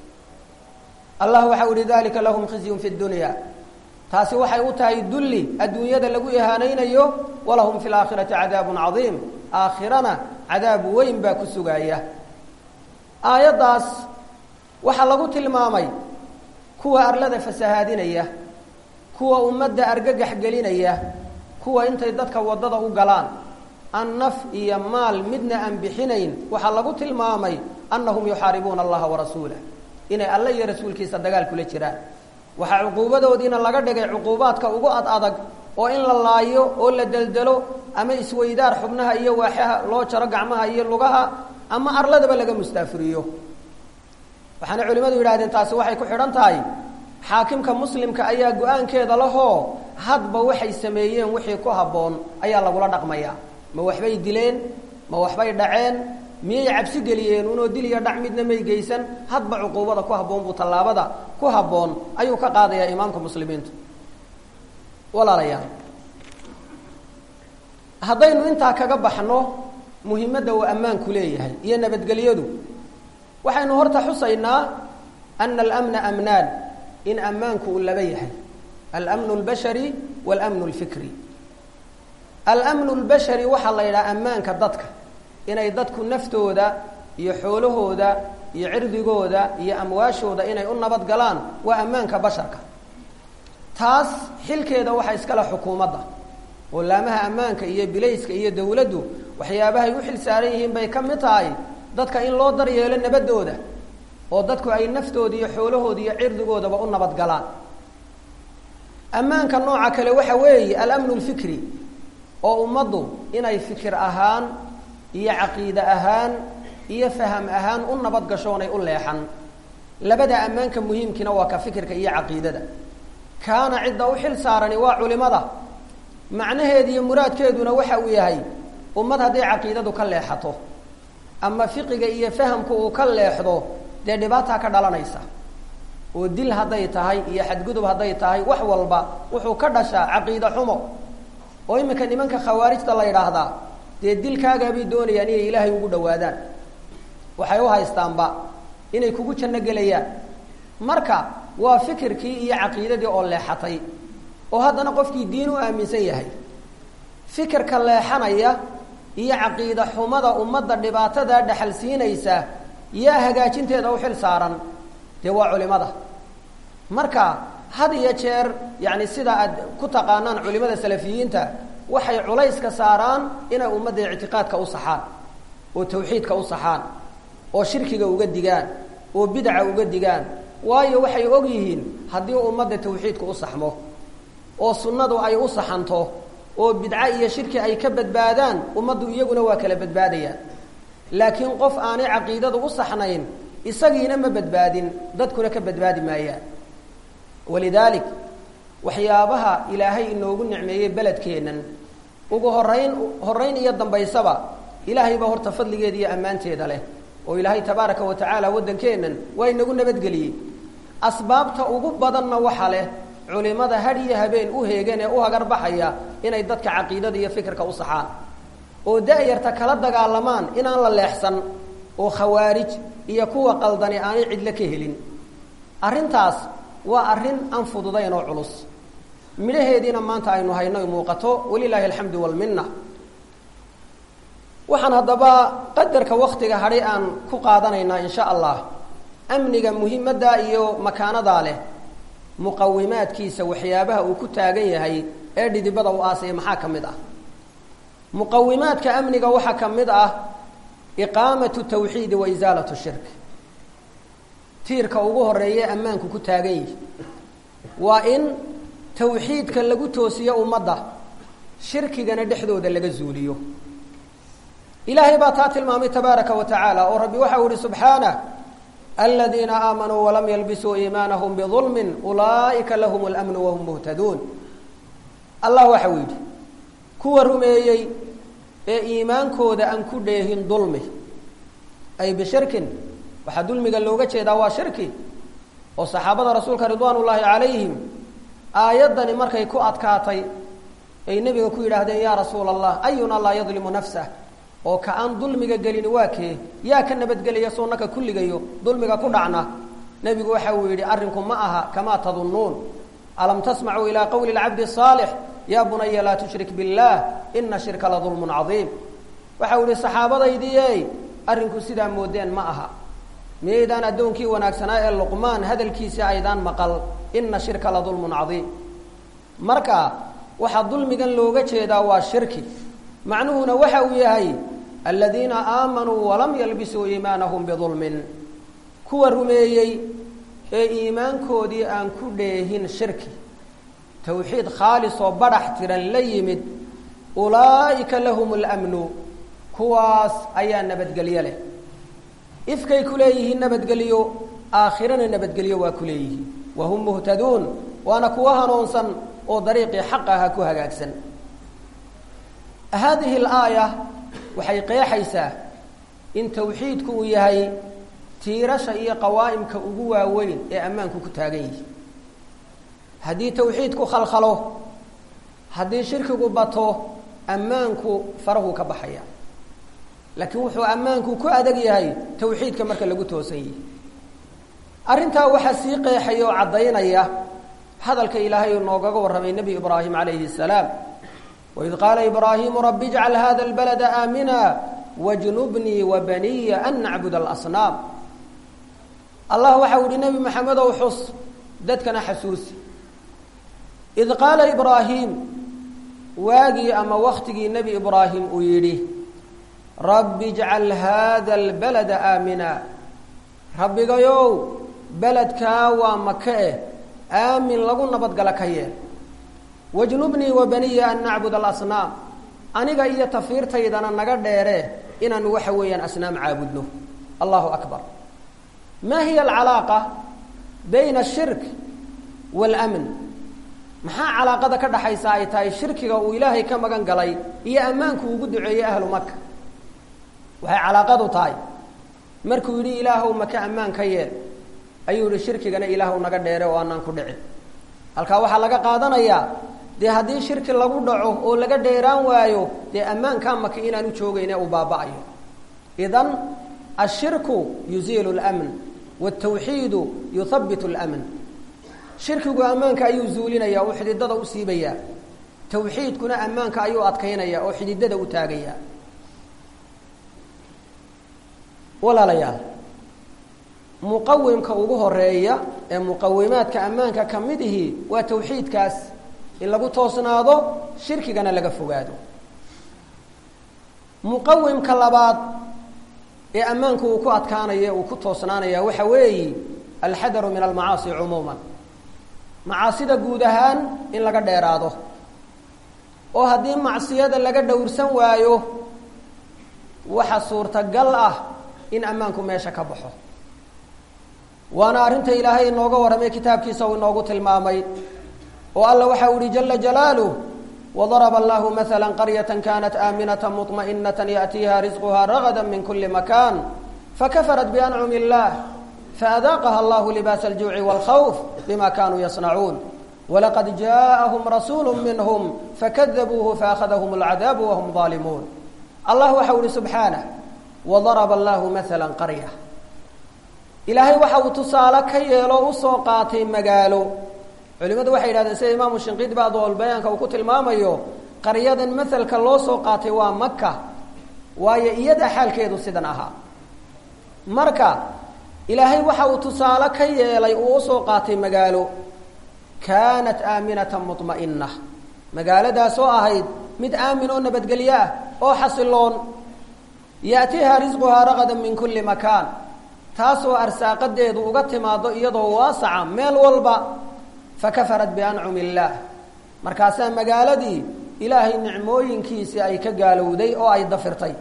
allah waxau ihi dalika lahum khizyun fi dunya taasi waxay u tahay dulli adduunyada lagu ihaanaynayo walahum fi laakhirati cadaabun cadiim aakhirana cadaab weyn baa ku sugaaya aayaddaas waxaa lagu tilmaamay kuwa arlada fasahaadinaya kuwa ummadda argagax gelinaya kuwa intay dadka waddada u galaan an naf iyo maal midna aan bixinayn waxaa lagu tilmaamay annahum yuxaaribuuna allaha warasuulah inay alle iyo rasuulkiisa dagaal kula jiraan waxaa cuquubadoodiina laga dhigay cuquubaadka ugu ad adag oo in la laayo oo la deldelo ama isweydaar xubnaha iyo waaxaha loo jaro gacmaha iyo lugaha ama arladaba laga mustaafiriyo waxaana culimmadu yidhahdeen taasi waxay ku xidhan tahay xaakimka muslimka ayaa go-aankeeda lahoo hadba waxay sameeyeen wixii ku habboon ayaa lagula dhaqmayaa ma waxbay dileen ma waxbay dhaceen miyay cabsi geliyeen unoo dil iyo dhac midna may geysan hadba cuquubada ku habboon buu tallaabada ku habboon ayuu ka qaadayaa imaamka muslimiintu walaalayaal haddaynu intaa kaga baxno muhimadda uu ammaanku leeyahay iyo nabadgelyadu waxaynu horta xusaynaa ana alamna amnaan in ammaanku uu laba yahay almnu اlbashari wاlmnu اlfikri almnu اlbashari waxaa la yidhaha ammaanka dadka inay dadku naftooda iyo xoolahooda iyo cirdigooda iyo amwaashooda inay u nabad galaan waa ammaanka basharka taas xilkeeda waxaa iskale xukuumadda oo laamaha ammaanka iyo bilayska iyo dawladdu waxyaabahay u xil saaran yihiin bay ka mid tahay dadka in loo daryeelo nabadooda oo dadku ay naftooda iyo xoolahooda iyo cirdigoodaba u nabad galaan ammaanka nooca kale waxa weeye alamnu lfikri oo ummaddu inay fikir ahaan iyo caqiide ahaan iyo faham ahaan u nabad gasho onay u leexan labada ammaanka muhiimkiina waa ka fikirka iyo caqiidada kaana cidda u xil saarani waa culimada macnaheedu iyo muraadkeeduna waxa uu yahay ummad hadday caqiidadu ka leexato ama fiqiga iyo fahamku uu ka leexdo dee dhibaataa ka dhalanaysa oo dil hadday tahay iyo xadgudub hadday tahay wax walba wuxuu ka dhashaa caqiide xumo oo iminka nimanka khawaarijta la yidhaahdaa dee dilkaagaabay doonayaan inay ilaahay ugu dhawaadaan waxay u haystaanba inay kugu janno gelayaan marka waa fikirkii iyo caqiidadii oo leexatay oo haddana qofkii diin u aaminsan yahay fikirka leexanaya iyo caqiide xumada ummadda dhibaatada dhexal siinaysa yaa hagaajinteeda u xil saaran dee waa culimada marka had iyo jeer yani sida aad ku taqaanaan culimada salafiyiinta waxay culayska saaraan inay ummadda ictiqaadka u saxaan oo tawxiidka u saxaan oo shirkiga uga digaan oo bidaca uga digaan waayo waxay og yihiin haddii ummadda tawxiidka u saxmo oo sunnadu ay u saxanto oo bidco iyo shirki ay ka badbaadaan ummaddu iyaguna waa kala badbaadayaan laakiin qof aanay caqiidadu u saxnayn isagiina ma badbaadin dadkuna ka badbaadi maayaan walidaalik waxyaabaha ilaahay inoogu nicmeeyey beledkeennan ugu horayn horayn iyo dambaysaba ilaahay baa horta fadligeeda iyo ammaanteeda leh oo ilaahay tabaaraka wa tacaala waddankeennan waa inagu nabadgeliyey asbaabta ugu badanna waxa leh culimada had iyo habeen u heegan ee u hagarbaxaya inay dadka caqiidada iyo fikirka u saxaan oo da-yarta kala dagaalamaan inaan la leexsan oo khawaarij iyo kuwa qaldani aanay cidlo ka helin arrintaas waa arrin aan fududayn oo culus midhaheediina maanta aynu hayno muuqato walilaahi alxamdu walminna waxaan haddaba qadarka waktiga hadhay aan ku qaadanaynaa insha allah amniga muhiimadda iyo makaanadaa leh muqawimaadkiisa waxyaabaha uu ku taagan yahay ee dhidibada u aasaya maxaa ka mid ah muqawimaadka amniga waxaa ka mid ah iqaamatu tawxiidi wa isaalatu shirk tiirka ugu horeeye ammaanku ku taagan yihi waa in tawxiidka lagu toosiyo ummadda shirkigana dhexdooda laga zuuliyo ilaahay baa taa tilmaamay tabaaraka wa tacaala oo rabbi waxa u ihi subxaanah aladiina aamanuu walam yalbisuu iimaanahum bidulmin ulaa'ika lahum اlamnu wahum muhtaduun allah waxa uu yidhi kuwa rumeeyey ee iimaankooda aan ku dheehin dulmi ay bishirkin waxaa dulmiga looga jeedaa waa shirki oo saxaabada rasuulka ridwaan ullaahi calayhim aayaddani markay ku adkaatay ay nebiga ku yidhaahdeen yaa rasuula allah ayuna laa yadlimu nafsah oo ka aan dulmiga gelin waa kee yaa ka nabadgelaya sunnaka kulligayo dulmiga ku dhacna nebigu waxa uu yidhi arrinku ma aha kamaa tadunnuun alam tasmacuu ilaa qowli lcabdi saalix yaa bunaya laa tushrik biاllaah ina shirka la dulmun cadiim waxa uu yihi saxaabadaydiiey arrinku sidaa moodeen ma aha miyaydaan addoonkii wanaagsanaa ee luqmaan hadalkiisii aydaan maqal ina shirka la dulmun cadiim marka waxaa dulmigan looga jeedaa waa shirki macnuhuna waxa uu yahay aladiina aamanuu walam yalbisuu iimaanahum bidulmin kuwa rumeeyey ee iimaankoodii aan ku dheehin shirki tawxiid khaalis oo badhax tiran la yimid ulaa'ika lahum اlamnu kuwaas ayaa nabadgelyo leh ifkay ku leeyihiin nabadgelyo aakhirana nabadgelyo waa ku leeyihiin wa hum muhtaduun waana kuwa hanuunsan oo dariiqii xaq aha ku hagaagsan haadihi alaaya waxay qeexaysaa in tawxiidku uu yahay tiirasha iyo qawaa'imka ugu waaweyn ee ammaanku ku taagan yihi haddii tawxiidku khalkhalo haddii shirkigu bato ammaanku farahu ka baxaya laakiin wuxuu ammaanku ku adag yahay tawxiidka marka lagu toosan yihi arrintaa waxaa sii qeexaya oo caddaynaya hadalka ilaahay uu noogaga warramay nebi ibraahim calayhi salaam waid qaala ibraahimu rabbi ijcal hada albalada aamina wajnubnii wa baniya an nacbud alasnaam allah waxau ihi nebi maxamedow xus dadkana xasuusi id qaala ibraahim waagii ama waktigii nebi ibraahim uu yidhi rabbi ijcal hada albalada aamina rabbigayow beledkaa waa maka eh aamin lagu nabadgala ka yeel wajnubnii wa baniya an nacbud alasnaam aniga iyo tafiirtaydana naga dheere inaanu waxa weeyaan asnaam caabudno allahu akbar ma hiya alcalaaqa bayna ashirk waalamn maxaa calaaqada ka dhaxaysa ay tahay shirkiga uu ilaahay ka magan galay iyo ammaanku ugu duceeyey ahlu maka waxay calaaqadu tahay markuu yidhi ilaahow maka ammaan ka yeel ayuu yihi shirkigana ilaahw naga dheere oo aanaan ku dhicin halkaa waxaa laga qaadanayaa dee haddii shirki lagu dhaco oo laga dheeraan waayo dee ammaankaa maka inaanu joogayne uu baaba'ayo idan ashirku yuziilu lmn wاtawxiidu yuhabitu lmn shirkigu ammaanka ayuu zuulinaya oo xididada u siibayaa tawxiidkuna ammaanka ayuu adkaynaya oo xididada u taagaya walaalayaal muqawimka ugu horeeya ee muqawimaadka ammaanka ka mid ihi waa tawxiidkaas in lagu toosnaado shirkigana laga fogaado muqawimka labaad ee ammaanku uu ku adkaanaya uu ku toosnaanaya waxa weeyi alxadaru min almacaasi cumuuman macaasida guud ahaan in laga dheeraado oo haddii macsiyada laga dhowrsan waayo waxa suurtagal ah in ammaanku meesha ka baxo waana arrinta ilaahay inooga warramay kitaabkiisa uu inoogu tilmaamay oo alla waxa u ihi jala jalaaluh wadaraba allahu maala qaryata kanat aaminata muطmaئinata yaأtiiha risquha ragada min kuli makan fakafarat biancumi اllah faadaaqaha allahu libaas aljuuci wاlkhawf bima kanuu yasnacuun walaqad jaaءahum rasuulu minhm fakadabuuhu faأkhadahum اlcadaabu wahum ظaalimuun allah waxa u ihi subxaanah wadaraba allahu maala qarya ilaahay waxa uu tusaale ka yeelo usoo qaatay magaalo culimadu waxay yidhahdeen sida imaamu shinqiidi bacdol bayaanka uu ku tilmaamayo qaryadan maselka loo soo qaatay waa maka waayo iyada xaalkeedu sidan ahaa marka ilaahay waxa uu tusaale ka yeelay uu usoo qaatay magaalo kaanat aaminatan muطma'ina magaaladaas oo ahayd mid aamin oo nabadgelyo ah oo xasiloon yaatiiha risquhaa raqada min kuli makaan taasoo arsaaqadeedu uga timaado iyadoo waasaca meel walba fakafarat biancumi illaah markaasaa magaaladii ilaahay nicmooyinkiisii ay ka gaalowday oo ay dafirtay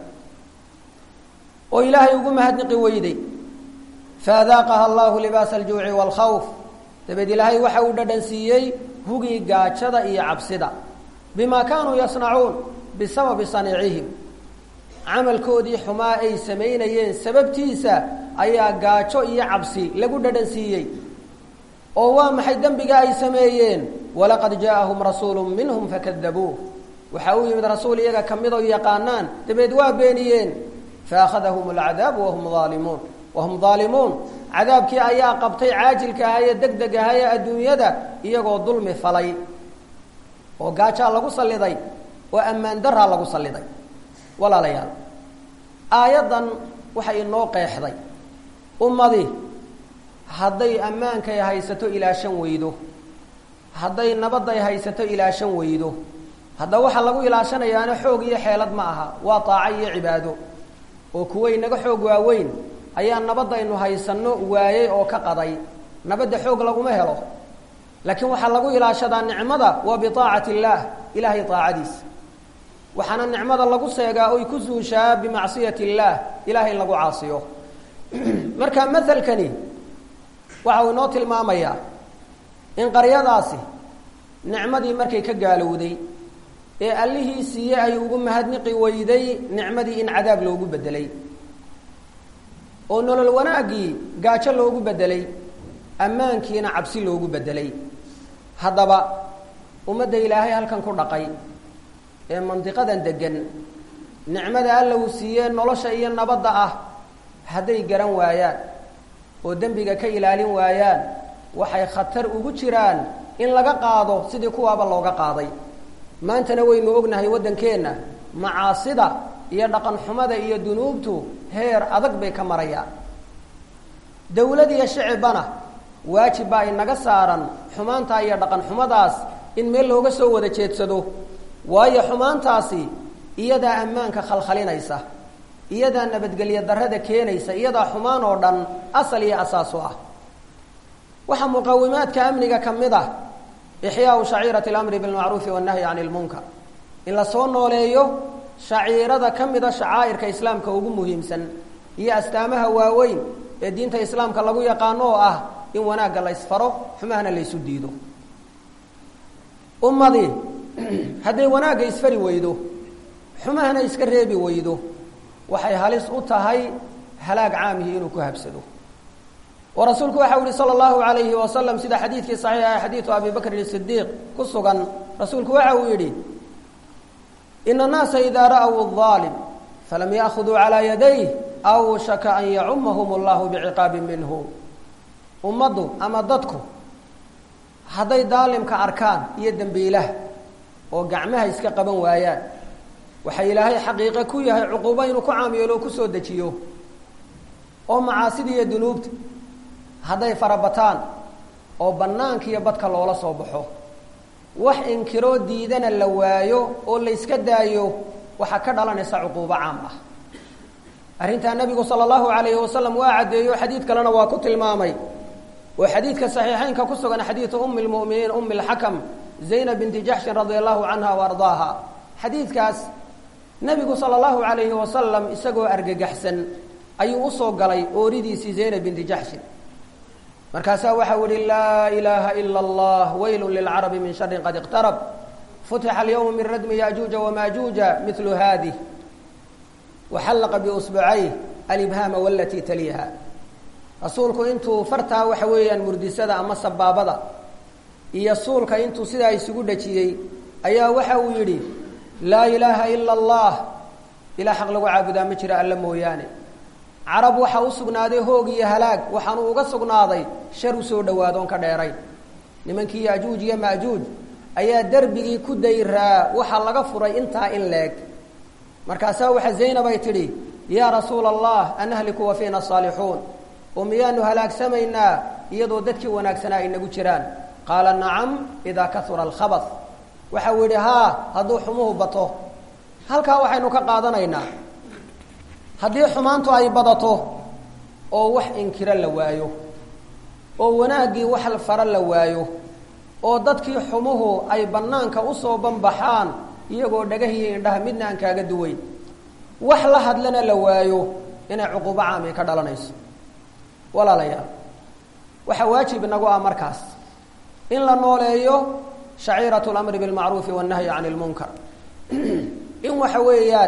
oo ilaahay ugu mahadniqi weyday faadaaqaha allahu libaasa aljuuci waalkhawf dabeed ilaahay waxa uu dhadhan siiyey hugii gaajada iyo cabsida bimaa kaanuu yasnacuun bisababi saniicihim camalkoodii xumaa ay samaynayeen sababtiisa ayaa gaajo iyo cabsi lagu dhadhan siiyey oo waa maxay dembiga ay sameeyeen walaqad jaaahum rasuulu minhum fakadabuuh waxa uu yimid rasuul iyaga kamid oo yaqaanaan dabeed waa beeniyeen faakhadahum alcadaabu wahum aalimuun wahum daalimuun cadaabkii ayaa qabtay caajilka ahaa ee deg deg ahaa ee adduunyada iyagoo dulmi falay oo gaajaa lagu salliday oo ammaan daraa lagu salliday walaalayaal aayaddan waxay inoo qeexday ummadi hadday ammaankay haysato ilaashan weydo hadday nabadday haysato ilaashan weydo hadda waxaa lagu ilaashanayaana xoog iyo xeelad ma aha waa taaco iyo cibaado oo kuwa inaga xoog waaweyn ayaa nabadaynu haysanno waayey oo ka qaday nabadda xoog laguma helo laakiin waxaa lagu ilaashadaa nicmada waa biaacati illaah ilaahay aacadiisa waxaana nicmada lagu seegaa oy ku suushaa bimacsiyati illaah ilahay in lagu caasiyo marka maelkani waxa uu inoo tilmaamayaa in qaryadaasi nicmadii markay ka gaalowday ee allihii siiye ay ugu mahadniqi weyday nicmadii in cadaab loogu bedelay oo nolol wanaaggii gaajo loogu bedelay ammaankiina cabsi loogu bedelay haddaba ummadda ilaahay halkan ku dhaqay ee mandiqadan degan nicmada alla uu siiyee nolosha iyo nabadda ah hadday garan waayaan oo dembiga ka ilaalin waayaan waxay khatar ugu jiraan in laga qaado sidii kuwaaba looga qaaday maantana waynu ognahay waddankeenna macaasida iyo dhaqan xumada iyo dunuubtu heer adag bay ka marayaan dawlad iyo shicibana waajib baa inaga saaran xumaantaa iyo dhaqan xumadaas in meel looga soo wada jeedsado waayo xumaantaasi iyadaa ammaanka khalkhalinaysa iyadaa nabadgelyo darrada keenaysa iyadaa xumaan oo dhan asal iyo asaas u ah waxaa muqawimaadka amniga ka mid ah ixyaau shaciirati alamri bilmacruufi wannahyi cani lmunkar in la soo nooleeyo shaciirada ka mida shacaa'irka islaamka ugu muhiimsan iyo astaamaha waaweyn ee diinta islaamka lagu yaqaano oo ah in wanaagga la ysfaro xumahana laysu diido ummadii hadday wanaagga isfari weydo xumahana iska reebi weydo waxay halis u tahay halaag caamihii inuu ku habsado oo rasuulku waxa u yihi salى اllahu alayhi wasalam sida xadiidkii saxiixa xadiidu abi bakrin sidiiq ku sugan rasuulku waxa uu yidhi ina الnaasa ida ra'w الظaalim falam yaأkhuduu calىa yadayh awshaka an yacumahum اllahu biciqaabi minhu ummaddu ama dadku hadday daalimka arkaan iyo dembiilaha oo gacmaha iska qaban waayaan waxa ilaahay xaqiiqe ku yahay cuquubo inuu ku caamiyeelo o kusoo dejiyo oo macaasida iyo dunuubta hadday farabataan oo bannaanka iyo badka loola soo baxo wax inkiroo diidana la waayo oo la yska daayo waxaa ka dhalanaysa cuquubo caam ah arrintaa nebigu sala allahu calayhi wasalam waa caddeeyo xadiid kalena waa ku tilmaamay oo xadiidka saxiixeynka ku sugan xadiidu umi lmu'miniin umi lxakam zaynab binti jaxshin radia allahu canha wa ardaaha xadiidkaas nebigu sala allahu calayhi wasalam isagoo argagaxsan ayuu usoo galay ooridiisii zaynab binti jaxshin markaasaa waxau ihi laa ilaaha ila allah weylu lilcarabi min sharin qad iqtarab futixa alyawma min radmi yajuuja wamaajuuja milu haadih waxallaqa biusbucayh alibhaama walatii taliha rasuulku intuu fartaa waxa weeyaan murdisada ama sabaabada iyo suulka intuu sidaa isugu dhajiyey ayaa waxa uu yidhi laa ilaaha ila allah ilaa xaq lagu caabudaa ma jira alla mooyaane carab waxaa u sugnaaday hoog iyo halaag waxaanu uga sugnaaday shar usoo dhawaado on ka dheerayn nimankii yajuuj iyo maajuuj ayaa derbigii ku dayraa waxaa laga furay intaa in leeg markaasaa waxa zaynab ay tidhi yaa rasuula allah anahliku wa fiina asaalixuun oo miyaanu halaagsamaynaa iyadoo dadkii wanaagsanaa ay nagu jiraan qaala nacam idaa kahura alkhabas waxau yidhi haa hadduu xumuhu bato halkaa waxaynu ka qaadanaynaa haddii xumaantu ay badato oo wax inkiro la waayo oo wanaaggii wax fara la waayo oo dadkii xumuhu ay bannaanka usoo banbaxaan iyagoo dhagahiyo indhaha midna aan kaaga duwayn wax la hadlana la waayo inay cuquubo caami ka dhalanayso walaalayaal waxaa waajib inagu ah markaas in la nooleeyo shaciiratu lamri bilmacruufi wannahyi cani lmunkar in waxa weeyaan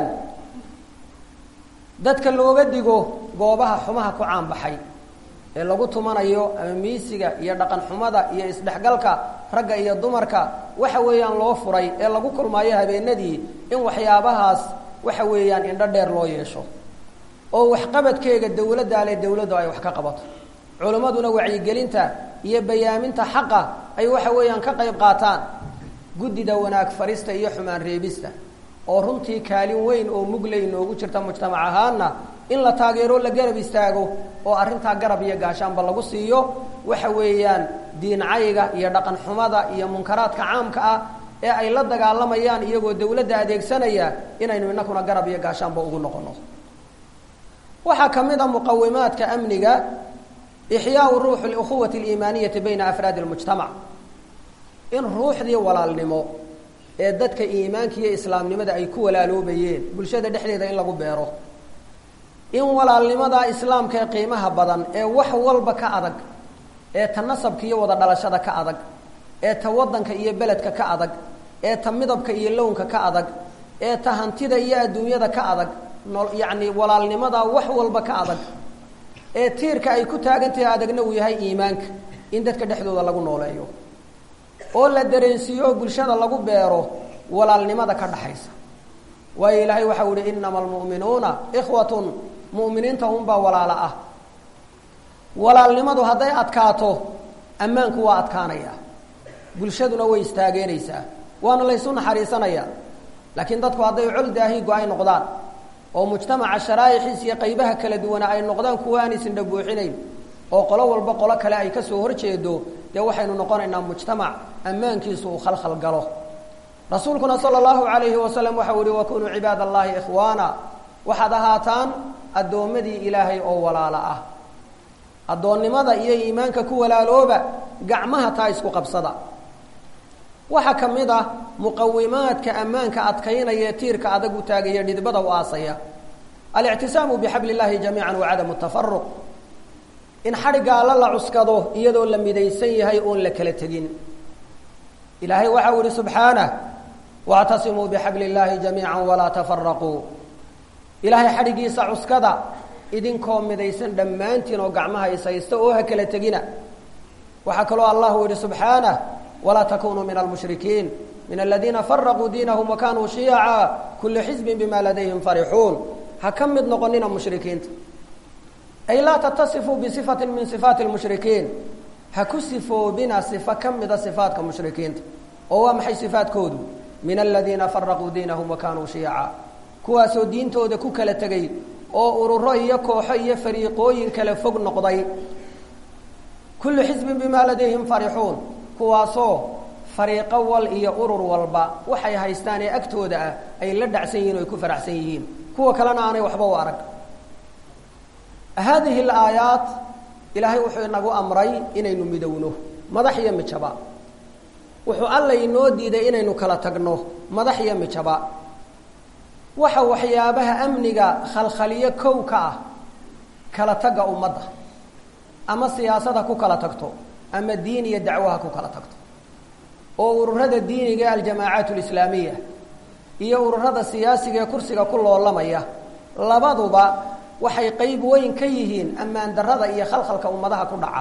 dadka looga digo goobaha xumaha ku caanbaxay ee lagu tumanayo ama miisiga iyo dhaqan xumada iyo isdhexgalka ragga iyo dumarka waxa weeyaan loo furay ee lagu kulmaayo habeenadii in waxyaabahaas waxa weeyaan indho dheer loo yeesho oo waxqabadkeega dawladda ale dawladdu ay wax ka qabato culimmaduna wacyigelinta iyo bayaaminta xaqa ay waxa weeyaan ka qayb qaataan guddida wanaag farista iyo xumaan reebista oo runtii kaalin weyn oo mugley noogu jirta mujtamac ahaana in la taageero la garab istaago oo arrintaa garab iyo gaashaanba lagu siiyo waxa weeyaan diincayga iyo dhaqan xumada iyo munkaraadka caamka ah ee ay la dagaalamayaan iyagoo dawladda adeegsanaya inaynu inakuna garab iyo gaashaanba ugu noqono waxaa ka mid a muqawimaadka amniga ixyaau ruuxu اlukhuwati اliimaaniyati bayna afraadi اlmujtamac in ruuxdii walaalnimo ee dadka iimaanka iyo islaamnimada ay ku walaaloobayeen bulshada dhexdeeda in lagu beero in walaalnimada islaamka ee qiimaha badan ee wax walba ka adag ee tanasabka iyo wada dhalashada ka adag ee ta waddanka iyo beledka ka adag ee ta midabka iyo lownka ka adag ee ta hantida iyo adduunyada ka adag no yacni walaalnimada wax walba ka adag ee tiirka ay ku taagantahay adagna uu yahay iimaanka in dadka dhexdooda lagu nooleeyo oo la dareensiiyo oo bulshada lagu beero walaalnimada ka dhaxaysa waayo ilaahay waxau ihi inama almu'minuuna ikhwatun mu'miniinta unbaa walaalo ah walaalnimadu hadday adkaato ammaanku waa adkaanaya bulshaduna way istaageeraysaa waana laysu naxariisanayaa laakiin dadku hadday col daahigo ay noqdaan oo mujtamaca sharaa'ixiis iyo qaybaha kala duwana ay noqdaan kuwa aan isindha buuxinayn oo qolo walba qolo kale ay kasoo horjeedo dee waxaynu noqonaynaa mujtamac ammaankiisu uu khalkhal galo rasuulkuna sala allahu calayhi wasalam waxau yihi wakunuu cibaad allahi ikhwaana waxaad ahaataan addoommadii ilaahay oo walaalo ah addoonnimada iyo iimaanka ku walaalooba gacmaha taa isku qabsada waxaa ka mid ah muqawimaadka ammaanka adkaynaya tiirka adag u taagaya dhidbada u aasaya alictisaamu bixabli illaahi jamiican wa cadamu tafaruq in xadhigga alla la cuskado iyadoo la midaysan yahay oon la kala tegin ilaahay waxa u ihi subxaanah wactasimuu bixabli illaahi jamiica walaa tafaraquu ilaahay xadhiggiisa cuskada idinkoo midaysan dhammaantiin oo gacmaha ishaysta oo ha kala tegina waxaa kaloo allahu yihi subxaanah walaa takunuu min almushrikiin min aladiina faraquu diinahum wa kanuu shiyaca kulu xisbin bima ladayhim farixuun ha ka mid noqonina mushrikiinta ay laa tatasifuu bisifatin min sifaati lmushrikiin ha ku sifoobina sifo ka mida sifaatka mushrikiinta oo waa maxay sifaadkoodu min aladiina faraquu diinahum wa kanuu shiyaca kuwaasoo diintooda ku kala tegay oo ururo iyo kooxo iyo fariiqooyin kala fog noqday kullu xisbin bimaa ladayhim farixuun kuwaasoo fariiqo wal iyo urur walba waxay haystaan ee agtooda ah ay la dhacsan yihin o ay ku faraxsan yihiin kuwa kalena aanay waxba u arag haadihi alaayaat ilaahay wuxuu inagu amray inaynu midowno madax iyo mijaba wuxuu alla inoo diiday inaynu kala tagno madax iyo mijaba waxa waxyaabaha amniga khalkhaliyo kow ka ah kala tagga ummadda ama siyaasad ha ku kala tagto ama diin iyo dacwo ha ku kala tagto oo ururada diiniga ee aljamaacaat alislaamiya iyo ururada siyaasiga ee kursiga ku loolamaya labaduba waxay qeyb weyn ka yihiin ammaan darrada iyo khalkhalka ummadaha ku dhaca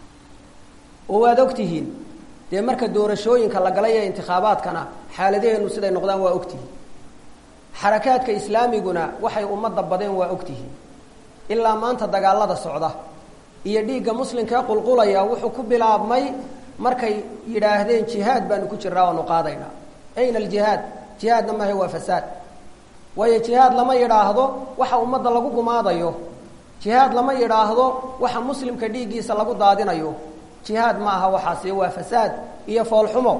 oo waad ogtihiin dee marka doorashooyinka la galay ee intikhaabaadkana xaaladaheenu siday noqdaan waa ogtihiin xarakaadka islaamiguna waxay ummadda badeen waa ogtihiin ilaa maanta dagaalada socda iyo dhiigga muslimka ee qulqulaya wuxuu ku bilaabmay markay yidhaahdeen jihaad baanu ku jiraa waanu qaadaynaa ayna aljihaad jihaadna maahe waa fasaad waayo jihaad lama yidhaahdo waxa ummadda lagu gumaadayo jihaad lama yidhaahdo waxa muslimka dhiiggiisa lagu daadinayo jihaad ma aha waxaasi waa fasaad iyo foolxumo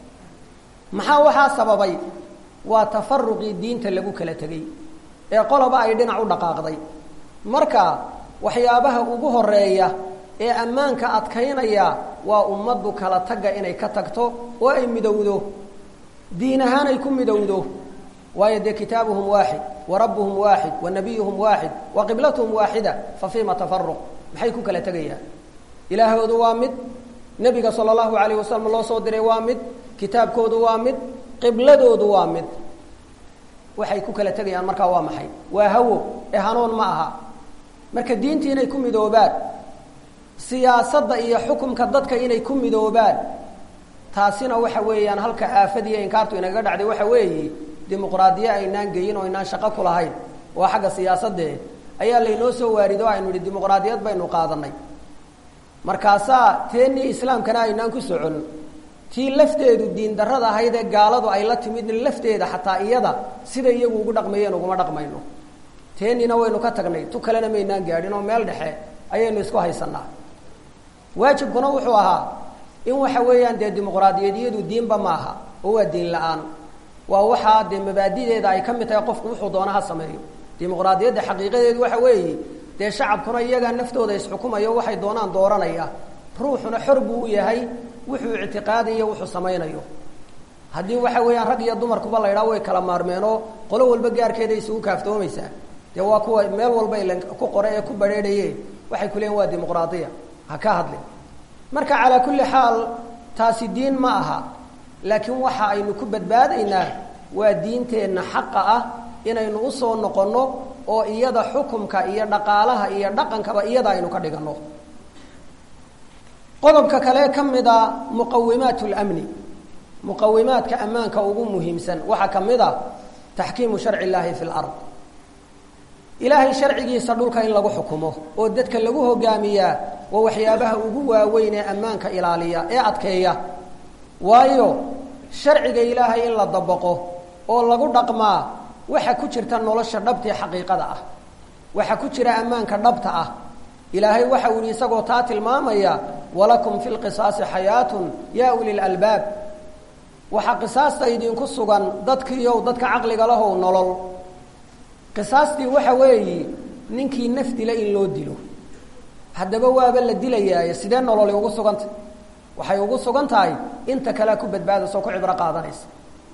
maxaa waxaa sababay waa tafaruqii diinta lagu kala tegey ee qoloba ay dhinac u dhaqaaqday marka waxyaabaha ugu horeeya ee ammaanka adkaynaya waa ummaddu kala tagga inay ka tagto oo ay midowdo diin ahaan ay ku midowdo waayo dee kitaabuhum waaxid wa rabbuhum waaxid wa nabiyuhum waaxid wa qiblatuhum waaxida fa fiima tafaruq maxay ku kala tegayaan ilaahoodu waa mid nebiga sala allahu alayh wasalam loo soo diray waa mid kitaabkoodu waa mid qibladoodu waa mid waxay ku kala tegayaan markaa waa maxay waa hawo ee hanuun ma aha marka diintii inay ku midoobaan siyaasadda iyo xukumka dadka inay ku midoobaan taasina waxa weeyaan halka aafadiiyo inkaartu inagaga dhacday waxa weeye dimuqraadiye aynaan geyin oo aynaan shaqo ku lahayn waa xagga siyaasadee ayaa laynoo soo waarido aynu idhi dimuqraadiyad baynu qaadanay markaasaa teennii islaamkana aynaan ku socon tii lafteedu diin darrada ahayd ee gaaladu ay la timid lafteeda xataa iyada sida iyagu ugu dhaqmayeen uguma dhaqmayno teennina waynu ka tagnay tu kalena maynaan gaadhin oo meel dhexe ayaynu isku haysanaa waajibkuna wuxuu ahaa in waxa weeyaan dee dimuqraadiyadiyadu diinba maaha oo waa diin la-aan waa waxaa dee mabaadideeda ay ka mid tahay qofku wuxuu doona ha sameeyo dimuqraadiyadda xaqiiqadeedu waxa weeye dee shacabkuna iyagaa naftooda isxukumayo waxay doonaan dooranaya ruuxuna xor buu u yahay wuxuu ictiqaadayo wuxuu samaynayo haddii waxa weeyaan rag iyo dumarkuba la ydhaha way kala maarmeenoo qolo walba gaarkeeda isugu kaaftoomaysaa dee waa kuwa meel walba ila ku qore ee ku badrheedhaye waxay ku leeyiin waa dimuqraadiya ha ka hadlin marka calaa kulli xaal taasi diin ma aha laakiin waxa aynu ku badbaadaynaa waa diinteenna xaqa ah inaynu usoo noqonno oo iyada xukumka iyo dhaqaalaha iyo dhaqankaba iyada aynu ka dhiganno qodobka kale ka mid a muqawimaat lamni muqawimaadka ammaanka ugu muhiimsan waxaa ka mid a taxkiimu sharci illaahi fi lard ilaahay sharcigiisa dhulka in lagu xukumo oo dadka lagu hogaamiyaa waa waxyaabaha ugu waaweyn ee ammaanka ilaaliya ee adkeeya waayo sharciga ilaahay in la dabaqo oo lagu dhaqmaa waxa ku jirta nolosha dhabtae xaqiiqada ah waxa ku jira ammaanka dhabta ah ilaahay waxa uu yihi isagoo taa tilmaamaya walakum fi lqisaasi xayaatun yaa uli lalbaab waxaa qisaasta idinku sugan dadkiiow dadka caqliga lahow nolol qisaastii waxa weeyi ninkii naf dila in loo dilo haddaba waaba la dilayaaye sidee nololi ugu sugantah waxay ugu sugan tahay inta kalea ku badbaadaysa oo ku cibro qaadanaysa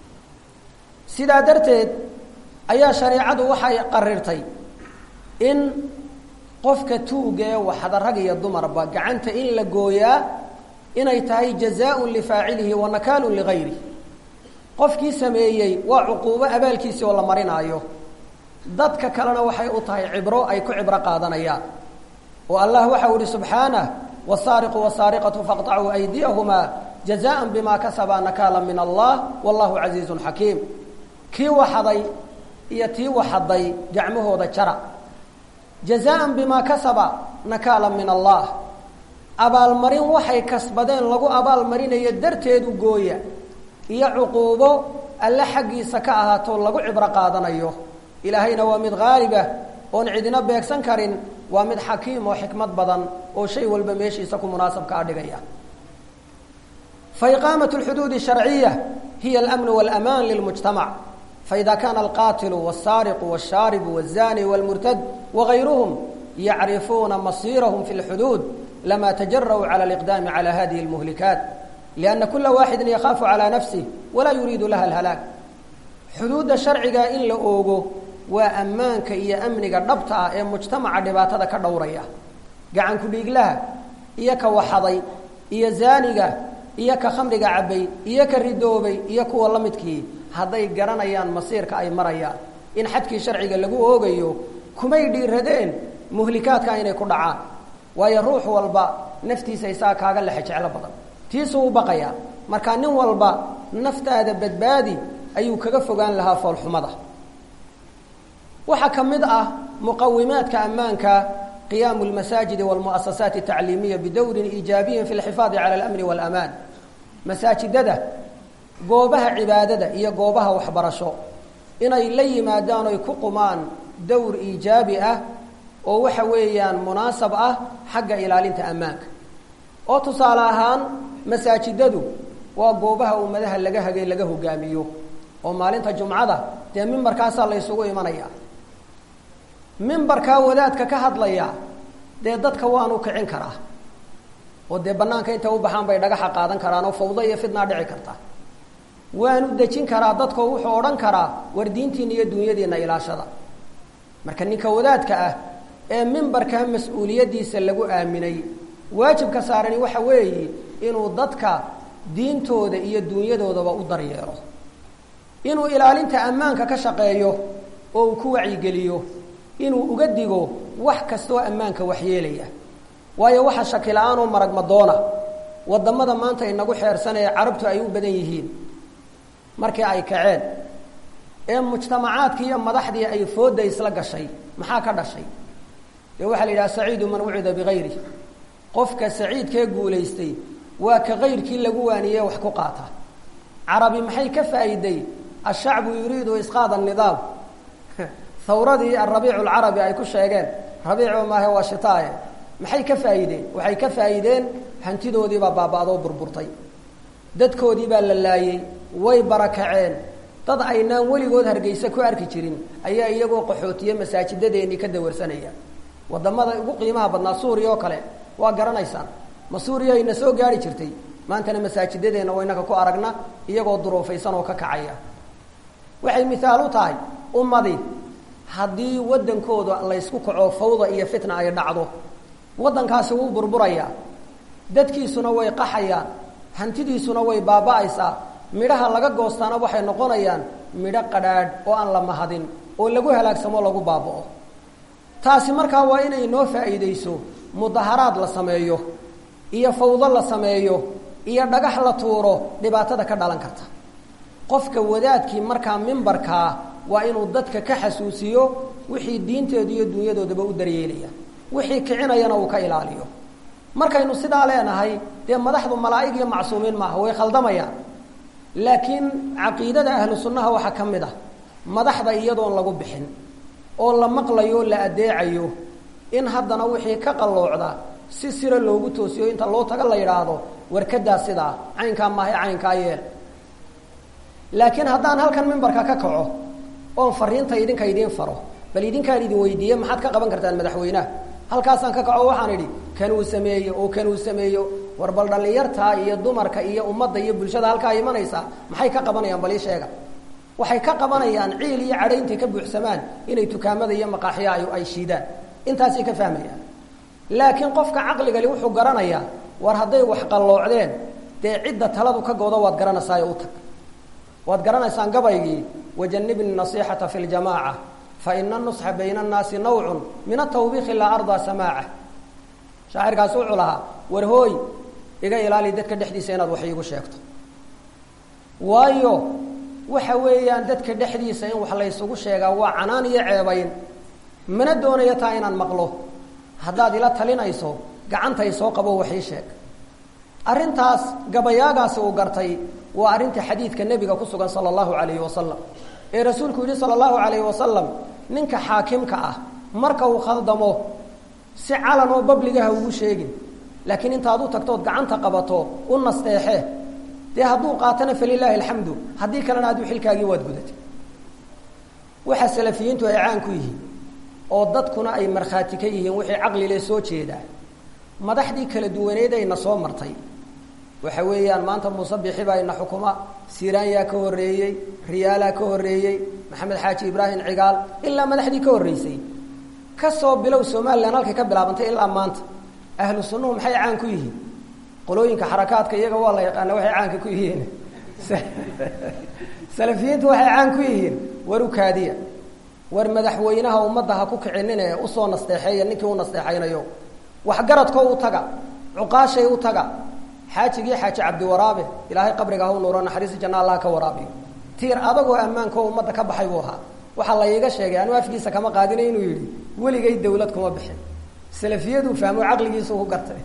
sidaa darteed ayaa shareecadu waxay qarirtay in qofka tuuga ee waxda rag iyo dumarba gacanta in la gooyaa inay tahay jazaaun lifaacilihi wa nakaalun ligayri qofkii sameeyey waa cuquubo abaalkiisii oo la marinaayo dadka kalena waxay u tahay cibro ay ku cibro qaadanayaan oo allah waxau ihi subxaanah wsaariqu wsaariqatu faqطacuu aydiyahumaa jazaan bima kasabaa nakaala min allah wallahu casiizun xakiim kii waxaday iyo tii waxaday gacmahooda jara jazaan bimaa kasaba nakaala min allah abaalmarin waxay kasbadeen lagu abaalmarinayo darteedu gooya iyo cuquubo alle xaggiisa ka ahaato lagu cibro qaadanayo ilaahayna waa mid haalibah oon cidina beegsan karin waa mid xakiim oo xikmad badan oo shay walba meeshiisa ku munaasabka a dhigaya faiqaamat اlxuduud الsharciya hiya اlamn wاlaman lilmujtamac faida kana alqatilu wالsaariqu wالshaaribu wالzani wاlmurtad wagayruhum yacrifuuna masirahum fi اlxuduud lama tajara'uu calى اliqdaami calى hadihi اlmuhlikaat lianna kula waaxidi yakhaafu calى nafsih walaa yuriidu laha اlhalaag xuduudda sharciga in la oogo waa ammaanka iyo amniga dhabta ah ee mujtamaca dhibaatada ka dhowraya gacanku dhiiglaha iyo ka waxaday iyo zaaniga iyo ka khamriga cabbay iyo ka ridoobay iyo kuwa la midkii hadday garanayaan masiirka ay marayaan in xadkii sharciga lagu oogayo kumay dhiiradeen muhlikaadka inay ku dhacaan waayo ruux walba naftiisa isaa kaaga lexe jeclo badan tiisuu u baqayaa markaa nin walba naftaada badbaadi ayuu kaga fogaan lahaa foolxumada waxaa ka mid ah muqawimaadka ammaanka qiyaamu lmasaajidi walmu'asasaati atacliimiya bidowrin iijaabiyin fi lxifaadi cala alamni waalamaan masaajidada goobaha cibaadada iyo goobaha waxbarasho inay la yimaadaan oy ku qumaan dowr iijaabi ah oo waxa weeyaan munaasab ah xagga ilaalinta ammaanka oo tusaale ahaan masaajidadu waa goobaha ummadaha laga hagay laga hogaamiyo oo maalinta jumcada dee mimbarkaasaa la ysugu imanaya mimbarkaa wadaadka ka hadlaya dee dadka waanu kicin karaa oo dee banaanka intay u baxaan bay dhagaxa qaadan karaan oo fawdo iyo fidnaa dhici karta waanu dejin karaa dadkoo wuxuu odhan karaa war diintiina iyo dunyadiina ilaashada marka ninka wadaadka ah ee mimbarkaa mas-uuliyaddiisa lagu aaminay waajibka saarani waxa weeye inuu dadka diintooda iyo dunyadoodaba u daryeelo inuu ilaalinta ammaanka ka shaqeeyo oo uu ku wacyigeliyo inuu uga digo wax kastoo ammaanka waxyeelaya waayo waxa shaki la-aan oo maragmadoona wadamada maanta inagu xeersan ee carabtu ay u badan yihiin markii ay kaceen ee mujtamacaadkii iyo madaxdii ay fooda isla gashay maxaa ka dhashay dee waxaa la yidhaha saciidu man wucida bigayri qofka saciidkee guulaystay waa ka kayrkii lagu waaniyey wax ku qaata carabi maxay ka faa'iiday ashacbu yuriidu isqaad anidaam hawradii alrabiicu alcarabi ay ku sheegeen rabiico maahe waa shitaaye maxay ka faa'iideen waxay ka faa'iideen hantidoodiibaa baaba-doo burburtay dadkoodii baa la laayey way barakaceen dad aynaan weligood hargeysa ku arki jirin ayaa iyagoo qaxootiye masaajidadeenii ka dawarsanaya wadamada ugu qiimaha badnaa suuriya oo kale waa garanaysaan ma suuriya ayna soo gaari jirtay maantana masaajidadeenna waa inaka ku aragna iyagoo duruufaysan oo ka kacaya waxay mihaal u tahay ummadii haddii waddankooda laysku kaco fawda iyo fitna ay dhacdo waddankaasi wuu burburayaa dadkiisuna way qaxayaan hantidiisuna way baaba'aysaa midhaha laga goostaana waxay noqonayaan midho qadhaadh oo aan la mahadin oo lagu halaagsamo lagu baaba'o taasi markaa waa inay noo faa'iidayso mudaharaad la sameeyo iyo fawdo la sameeyo iyo dhagax la tuuro dhibaatada ka dhalan karta qofka wadaadkii markaa mimbarkaa waa inuu dadka ka xasuusiyo wixii diinteedu iyo dunyadoodaba u daryeelaya wixii kicinayana uu ka ilaaliyo markaynu sidaa leenahay dee madaxdu malaa'ig iyo macsuumiin maaha way khaldamayaan laakiin caqiidada ahlu sunnaha waxaa ka mid ah madaxda iyadoon lagu bixin oo la maqlayo la adeecayo in haddana wixii ka qalloocda si sira loogu toosiyo inta loo taga la yidhaahdo warkadaa sidaa caynkaa maahay caynkaa yeel laakiin haddaan halkan mimbarka ka kaco oon fariinta idinka idiin faro bal idinkaan idin weydiiye maxaad ka qaban kartaan madaxweynaha halkaasaan ka kaco waxaan idhi kanuu sameeyo oo kanuu sameeyo war bal dhallinyartaa iyo dumarka iyo ummadda iyo bulshada halkaa imanaysaa maxay ka qabanayaan bal ii sheega waxay ka qabanayaan ciil iyo cadho intay ka buuxsamaan inay dukaamada iyo maqaaxiya ay shiidaan intaasay ka fahmayaan laakiin qofka caqligali wuxuu garanayaa war hadday wax qalloocdeen dee cidda taladu ka gooda waad garanaysaa u tag waad garanaysaan gabaygii wajanibni nasixata fi ljamaaca faina nusxa bayna annaasi nawcun min atawbiiki laa ardaa samaaca shaacirkaas wuxuu lahaa war hooy iga ilaali dadka dhexdiisa inaad wax iigu sheegto waayo waxa weeyaan dadka dhexdiisa in wax laysugu sheegaa waa canaan iyo ceebayn mana doonayo taa inaan maqlo haddaad ila talinayso gacantay soo qabo wax ii sheeg arrintaas gabayaagaasi uu gartay waa arrinta xadiidka nebiga ku sugan sala allahu calayhi wasalam ee rasuulku yidhi sala allahu calayhi wasalam ninka xaakimka ah marka uu khaldamo si calan oo babligaha ugu sheegin laakiin intaad u tagtood gacanta qabato u nasteexe dee hadduu qaatana falilaahi alxamdu haddii kalena aduu xilkaagii waad gudatay waxa salafiyiintu ay caan ku yihiin oo dadkuna ay markhaati ka yihiin wixii caqlile soo jeedaa madaxdii kala duwaneed ayna soo martay waxa weeyaan maanta muuse bixi baa ina xukuma siraanyaa ka horreeyey riyaalaa ka horreeyey maxamed xaaji ibraahim cigaal ilaa madaxdii ka horreysay kasoo bilow somalilan halkay ka bilaabantay ilaa maanta ahlu sunnuhu maxay caan ku yihiin qolooyinka xarakaadka iyaga waa la yaqaana waxay caanka ku yihiin salafiyiintu waxay caan ku yihiin war u kaadiya war madaxweynaha ummadda ha ku kicinine usoo nasteexeeya ninkii u nasteexaynayo waxgaradko u taga cuqaashay u taga xaajigii xaaji cabdiwaraabe ilaahay qabriga ha u nuuro naxariisi janna allah ka waraabiyo tiir adagoo ammaanko ummadda ka baxay buu ahaa waxaa la iiga sheegay anuu afkiisa kama qaadina inuu yidhi weligay dawlad kuma bixin salafiyaduu fahmo caqligiisu ku gartay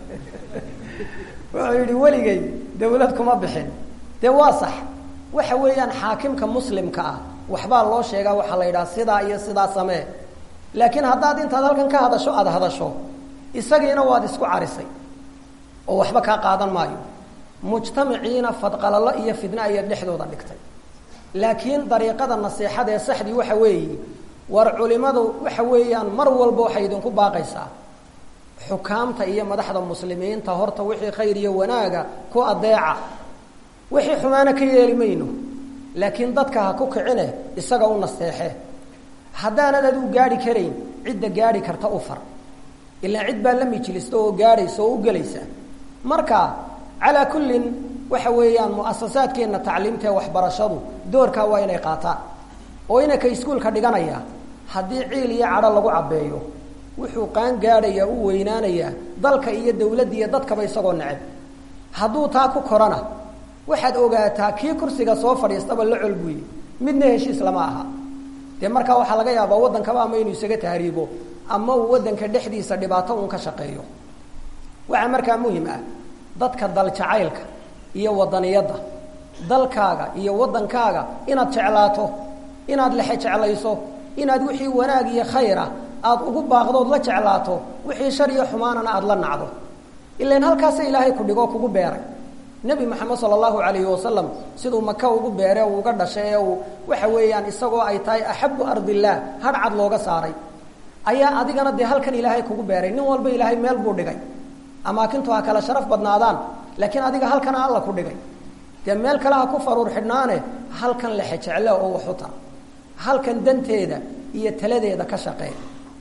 wuxuu yidhi weligay dawlad kuma bixin dee waa sax waxa weeyaan xaakimka muslimka ah waxbaa loo sheegaa waxaa la yidhaha sidaa iyo sidaa samee laakiin haddaad intaad halkan ka hadasho aada hadasho isagiina waad isku carisay oo waxba kaa qaadan maayo mujtamaciina fadqalalo iyo fidna ayaad dhexdooda dhigtay laakiin dariiqada nasiixada ee saxdii waxa weeye war culimadu waxa weeyaan mar walba waxay idinku baaqaysaa xukaamta iyo madaxda muslimiinta horta wixii khayr iyo wanaaga ku adeeca wixii xumaana ka yeeli mayno laakiin dadka ha ku kicine isaga u nasteexe haddaanad adigu gaadhi karayn cidda gaadhi karta u far ilaa cid baa la mijlista oo gaadhaysa oo u gelaysa marka calaa kullin waxa weeyaan muasasaadkeenna tacliimta ee waxbarashadu doorkaa waa inay qaataan oo inanka iskuolka dhiganaya haddii ciil iyo cadho lagu cabbeeyo wuxuu qaan gaadhayaa u weynaanayaa dalka iyo dawladda iyo dadkaba isagoo neceb hadduu taa ku korana waxaad ogaataa kii kursiga soo fadhiistaba la col buuye midna heshiis lama aha dee markaa waxaa laga yaabaa waddankaba ama inuu isaga tahriibo ama uu waddanka dhexdiisa dhibaato uun ka shaqeeyo waxaa markaa muhim ah dadka daljacaylka iyo wadaniyadda dalkaaga iyo waddankaaga inaad jeclaato inaad lexe jeclayso inaad wixii wanaag iyo khayra aada ugu baaqdood la jeclaato wixii shar iyo xumaanana aada la nacdo ilan halkaasa ilaahay ku dhigoo kugu beeray nebi moxamed sala allahu calayhi wasalam siduu maka ugu beere uu uga dhashay ee uu waxa weeyaan isagoo ay tahay axabu ardillaah hadh cad looga saaray ayaa adigana dee halkan ilaahay kugu beeray nin walba ilaahay meel buu dhigay amaakintu ha kala sharaf badnaadaan laakiin adiga halkana alla ku dhigay dee meel kale ha ku faruur xidhnaane halkan lexe jecle oo waxu tar halkan danteeda iyo taladeeda ka shaqeey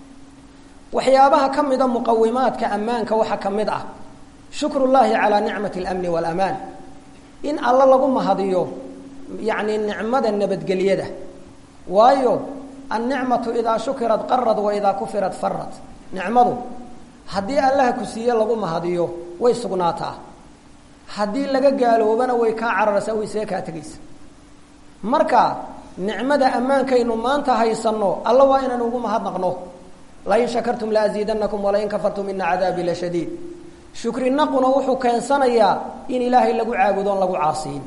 waxyaabaha ka mida muqawimaadka ammaanka waxaa ka mid ah shukru llaahi calaa nicmati alamni waalamaan in alla lagu mahadiyo yacni nicmada nabadgelyada waayo annicmatu idaa shukirat qarad wa idaa kufirat farad nicmadu haddii allaha ku siiye lagu mahadiyo way sugnaataa haddii laga gaaloobana way kaa cararaysaa way see kaa tegaysa marka nicmada ammaankaynu maanta haysanno alla waa inaynu ugu mahadnaqno lain shakartum laaziidanakum walain kafartum ina cadaabii la shadiid shukrinaquna wuxuu keensanayaa in ilaahay lagu caabudo on lagu caasiyin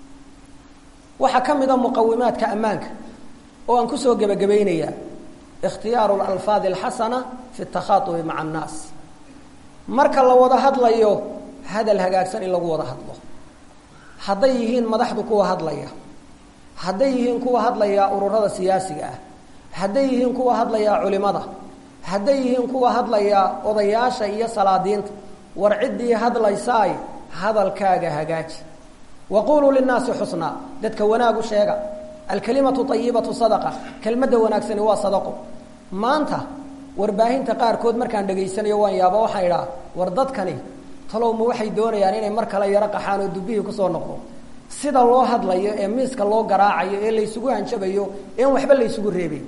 waxaa ka mid a muqawimaadka ammaanka oo aan kusoo gebagabaynayaa ikhtiyaaru lalfaadi alxasana fi takhaatubi maca annaas marka la wada hadlayo hadal hagaagsan in lagu wada hadlo hadday yihiin madaxdu kuwa hadlaya hadday yihiin kuwa hadlaya ururada siyaasiga ah hadday yihiin kuwa hadlaya culimada hadday yihiin kuwa hadlaya odayaasha iyo salaadiinta war ciddii hadlaysaay hadalkaaga hagaaji waquluu linnaasi xusnaa dadka wanaagu sheega alkalimatu ayibatu sadaqa kelmadda wanaagsani waa sadaqo maanta warbaahinta qaarkood markaan dhegaysanayo waan yaaba waxaan idhaa war dadkani talowma waxay doonayaan inay mar kale yaro qaxaan oo dubbihii kusoo noqdo sida loo hadlayo ee miiska loo garaacayo ee laysugu hanjabayo een waxba laysugu reebay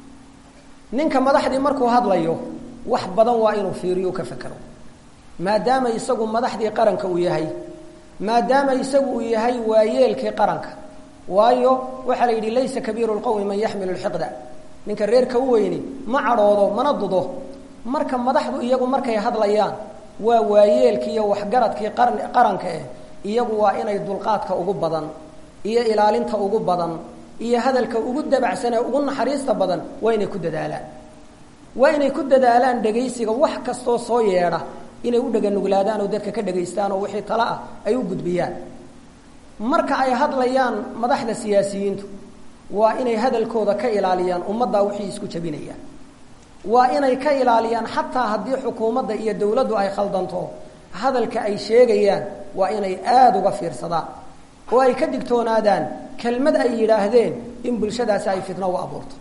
ninka madaxdii markuu hadlayo wax badan waa inuu fiiriyo ka fekero maadaama isagu madaxdii qaranka uu yahay maadaama isagu uu yahay waayeelkii qaranka waayo waxaa la yidhi laysa kabiiru lqowmi man yaxmilu lxiqda ninka reerka u weyni ma cadhoodo mana dudo marka madaxdu iyagu markay hadlayaan waa waayeelkii iyo waxgaradkii qar qaranka eh iyagu waa inay dulqaadka ugu badan iyo ilaalinta ugu badan iyo hadalka ugu dabacsan ee ugu naxariista badan waa inay ku dadaalaan waa inay ku dadaalaan dhegaysiga wax kastoo soo yeedha inay u dhaganuglaadaan oo dadka ka dhagaystaan oo wixii tale ah ay u gudbiyaan marka ay hadlayaan madaxda siyaasiyiintu waa inay hadalkooda ka ilaaliyaan ummaddaa wixii isku jabinayaan waa inay ka ilaaliyaan xataa haddii xukuumadda iyo dawladdu ay khaldanto hadalka ay sheegayaan waa inay aada uga fiirsadaan oo ay ka digtoonaadaan kelmad ay yidhaahdeen in bulshadaasi ay fitno u abuurto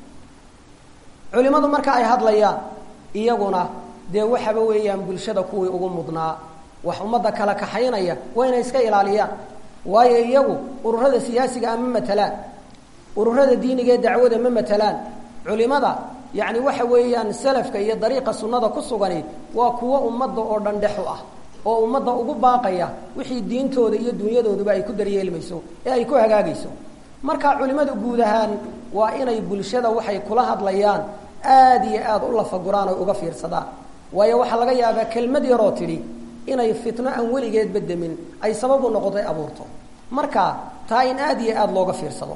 culimmadu marka ay hadlayaan iyaguna dee waxaba weeyaan bulshada kuwii ugu mudnaa wax ummadda kala kaxaynaya waa inay iska ilaaliyaan waayo iyagu ururada siyaasiga ah ma matalaan ururada diiniga ee dacwada ma matalaan culimada yacni waxa weeyaan salafka iyo dariiqa sunnada ku sugani waa kuwo ummadda oo dhan dhexu ah oo ummadda ugu baaqaya wixii diintooda iyo dunyadooduba ay ku daryeelmayso ee ay ku hagaagayso marka culimmadu guud ahaan waa inay bulshada waxay kula hadlayaan aada iyo aada u lafaguraan oy uga fiirsadaan waayo waxaa laga yaabaa kelmad yaroo tidhi inay fitno aan weligeedba demin ay sabab u noqotay abuurto marka taa in aada iyo aada looga fiirsado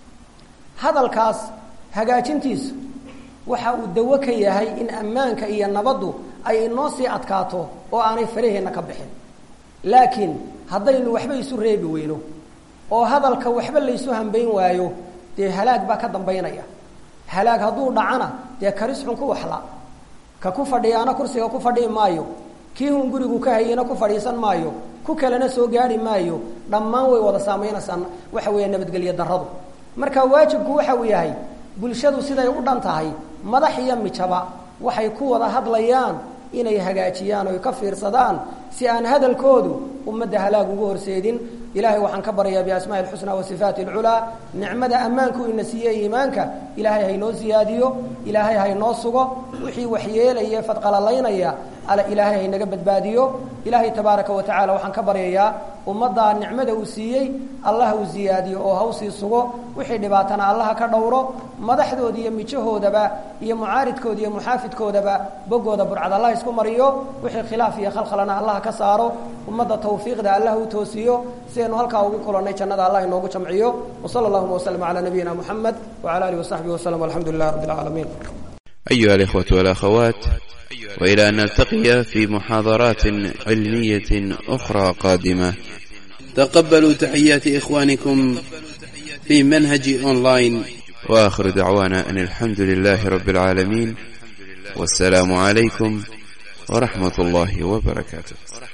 hadalkaas hagaajintiisu waxa uu dawo ka yahay in ammaanka iyo nabaddu ay inoo sii adkaato oo aanay faraheenna ka bixin laakiin haddaynu waxba isu reebi weyno oo hadalka waxba laysu hambayn waayo dee halaag baa ka dambaynaya halaag hadduu dhacana dee karis xun ku waxla ka ku fadhiyaana kursiga ku fadhii maayo kii hun gurigu ka hayena ku fadhiisan maayo ku kalena soo gaari maayo dhammaan way wada saamaynaysaa waxa weeya nabadgelyo darradu marka waajibku waxa uu yahay bulshadu siday u dhan tahay madax iyo mijaba waxay ku wada hadlayaan inay hagaajiyaan oy ka fiirsadaan si aan hadalkoodu ummadda halaag ugu horseedin ilahay waxaan ka baryayaa biasmaai alxusnaa wa sifaati alculaa nicmada ammaanku ina siiye iimaanka ilaahay haynoo siyaadiyo ilaahay haynoo sugo wixii waxyeelaya fadqalalaynaya ilaahay haynaga badbaadiyo ilaahay tabaaraka wa tacala waxaan ka baryayaa ummaddaa nicmada uu siiyey allah uu siyaadiyo oo hawsii sugo wixii dhibaatana allaha ka dhowro madaxdooda iyo mijahoodaba iyo mucaaridkooda iyo muxaafidkoodaba boggooda burcad allah isku mariyo wixii khilaaf iyo khalkhalana allah ka saaro ummadda tawfiiqda allah u toosiyo sidaynu halkaa ugu kulannay jannada allah inoogu jamciyo wsala allahuma waslm calaa nabiyina muxamed wcala alihi wasaxbihi waslm alxamdu lilah rabbi اlcaalamiin أيها الإخوة والأخوات وإلى أن نلتقي في محاضرات علمية أخرى قادمة تقبلوا تحيات إخوانكم في منهج أونلاين وآخر دعوانا أن الحمد لله رب العالمين والسلام عليكم ورحمة الله وبركاته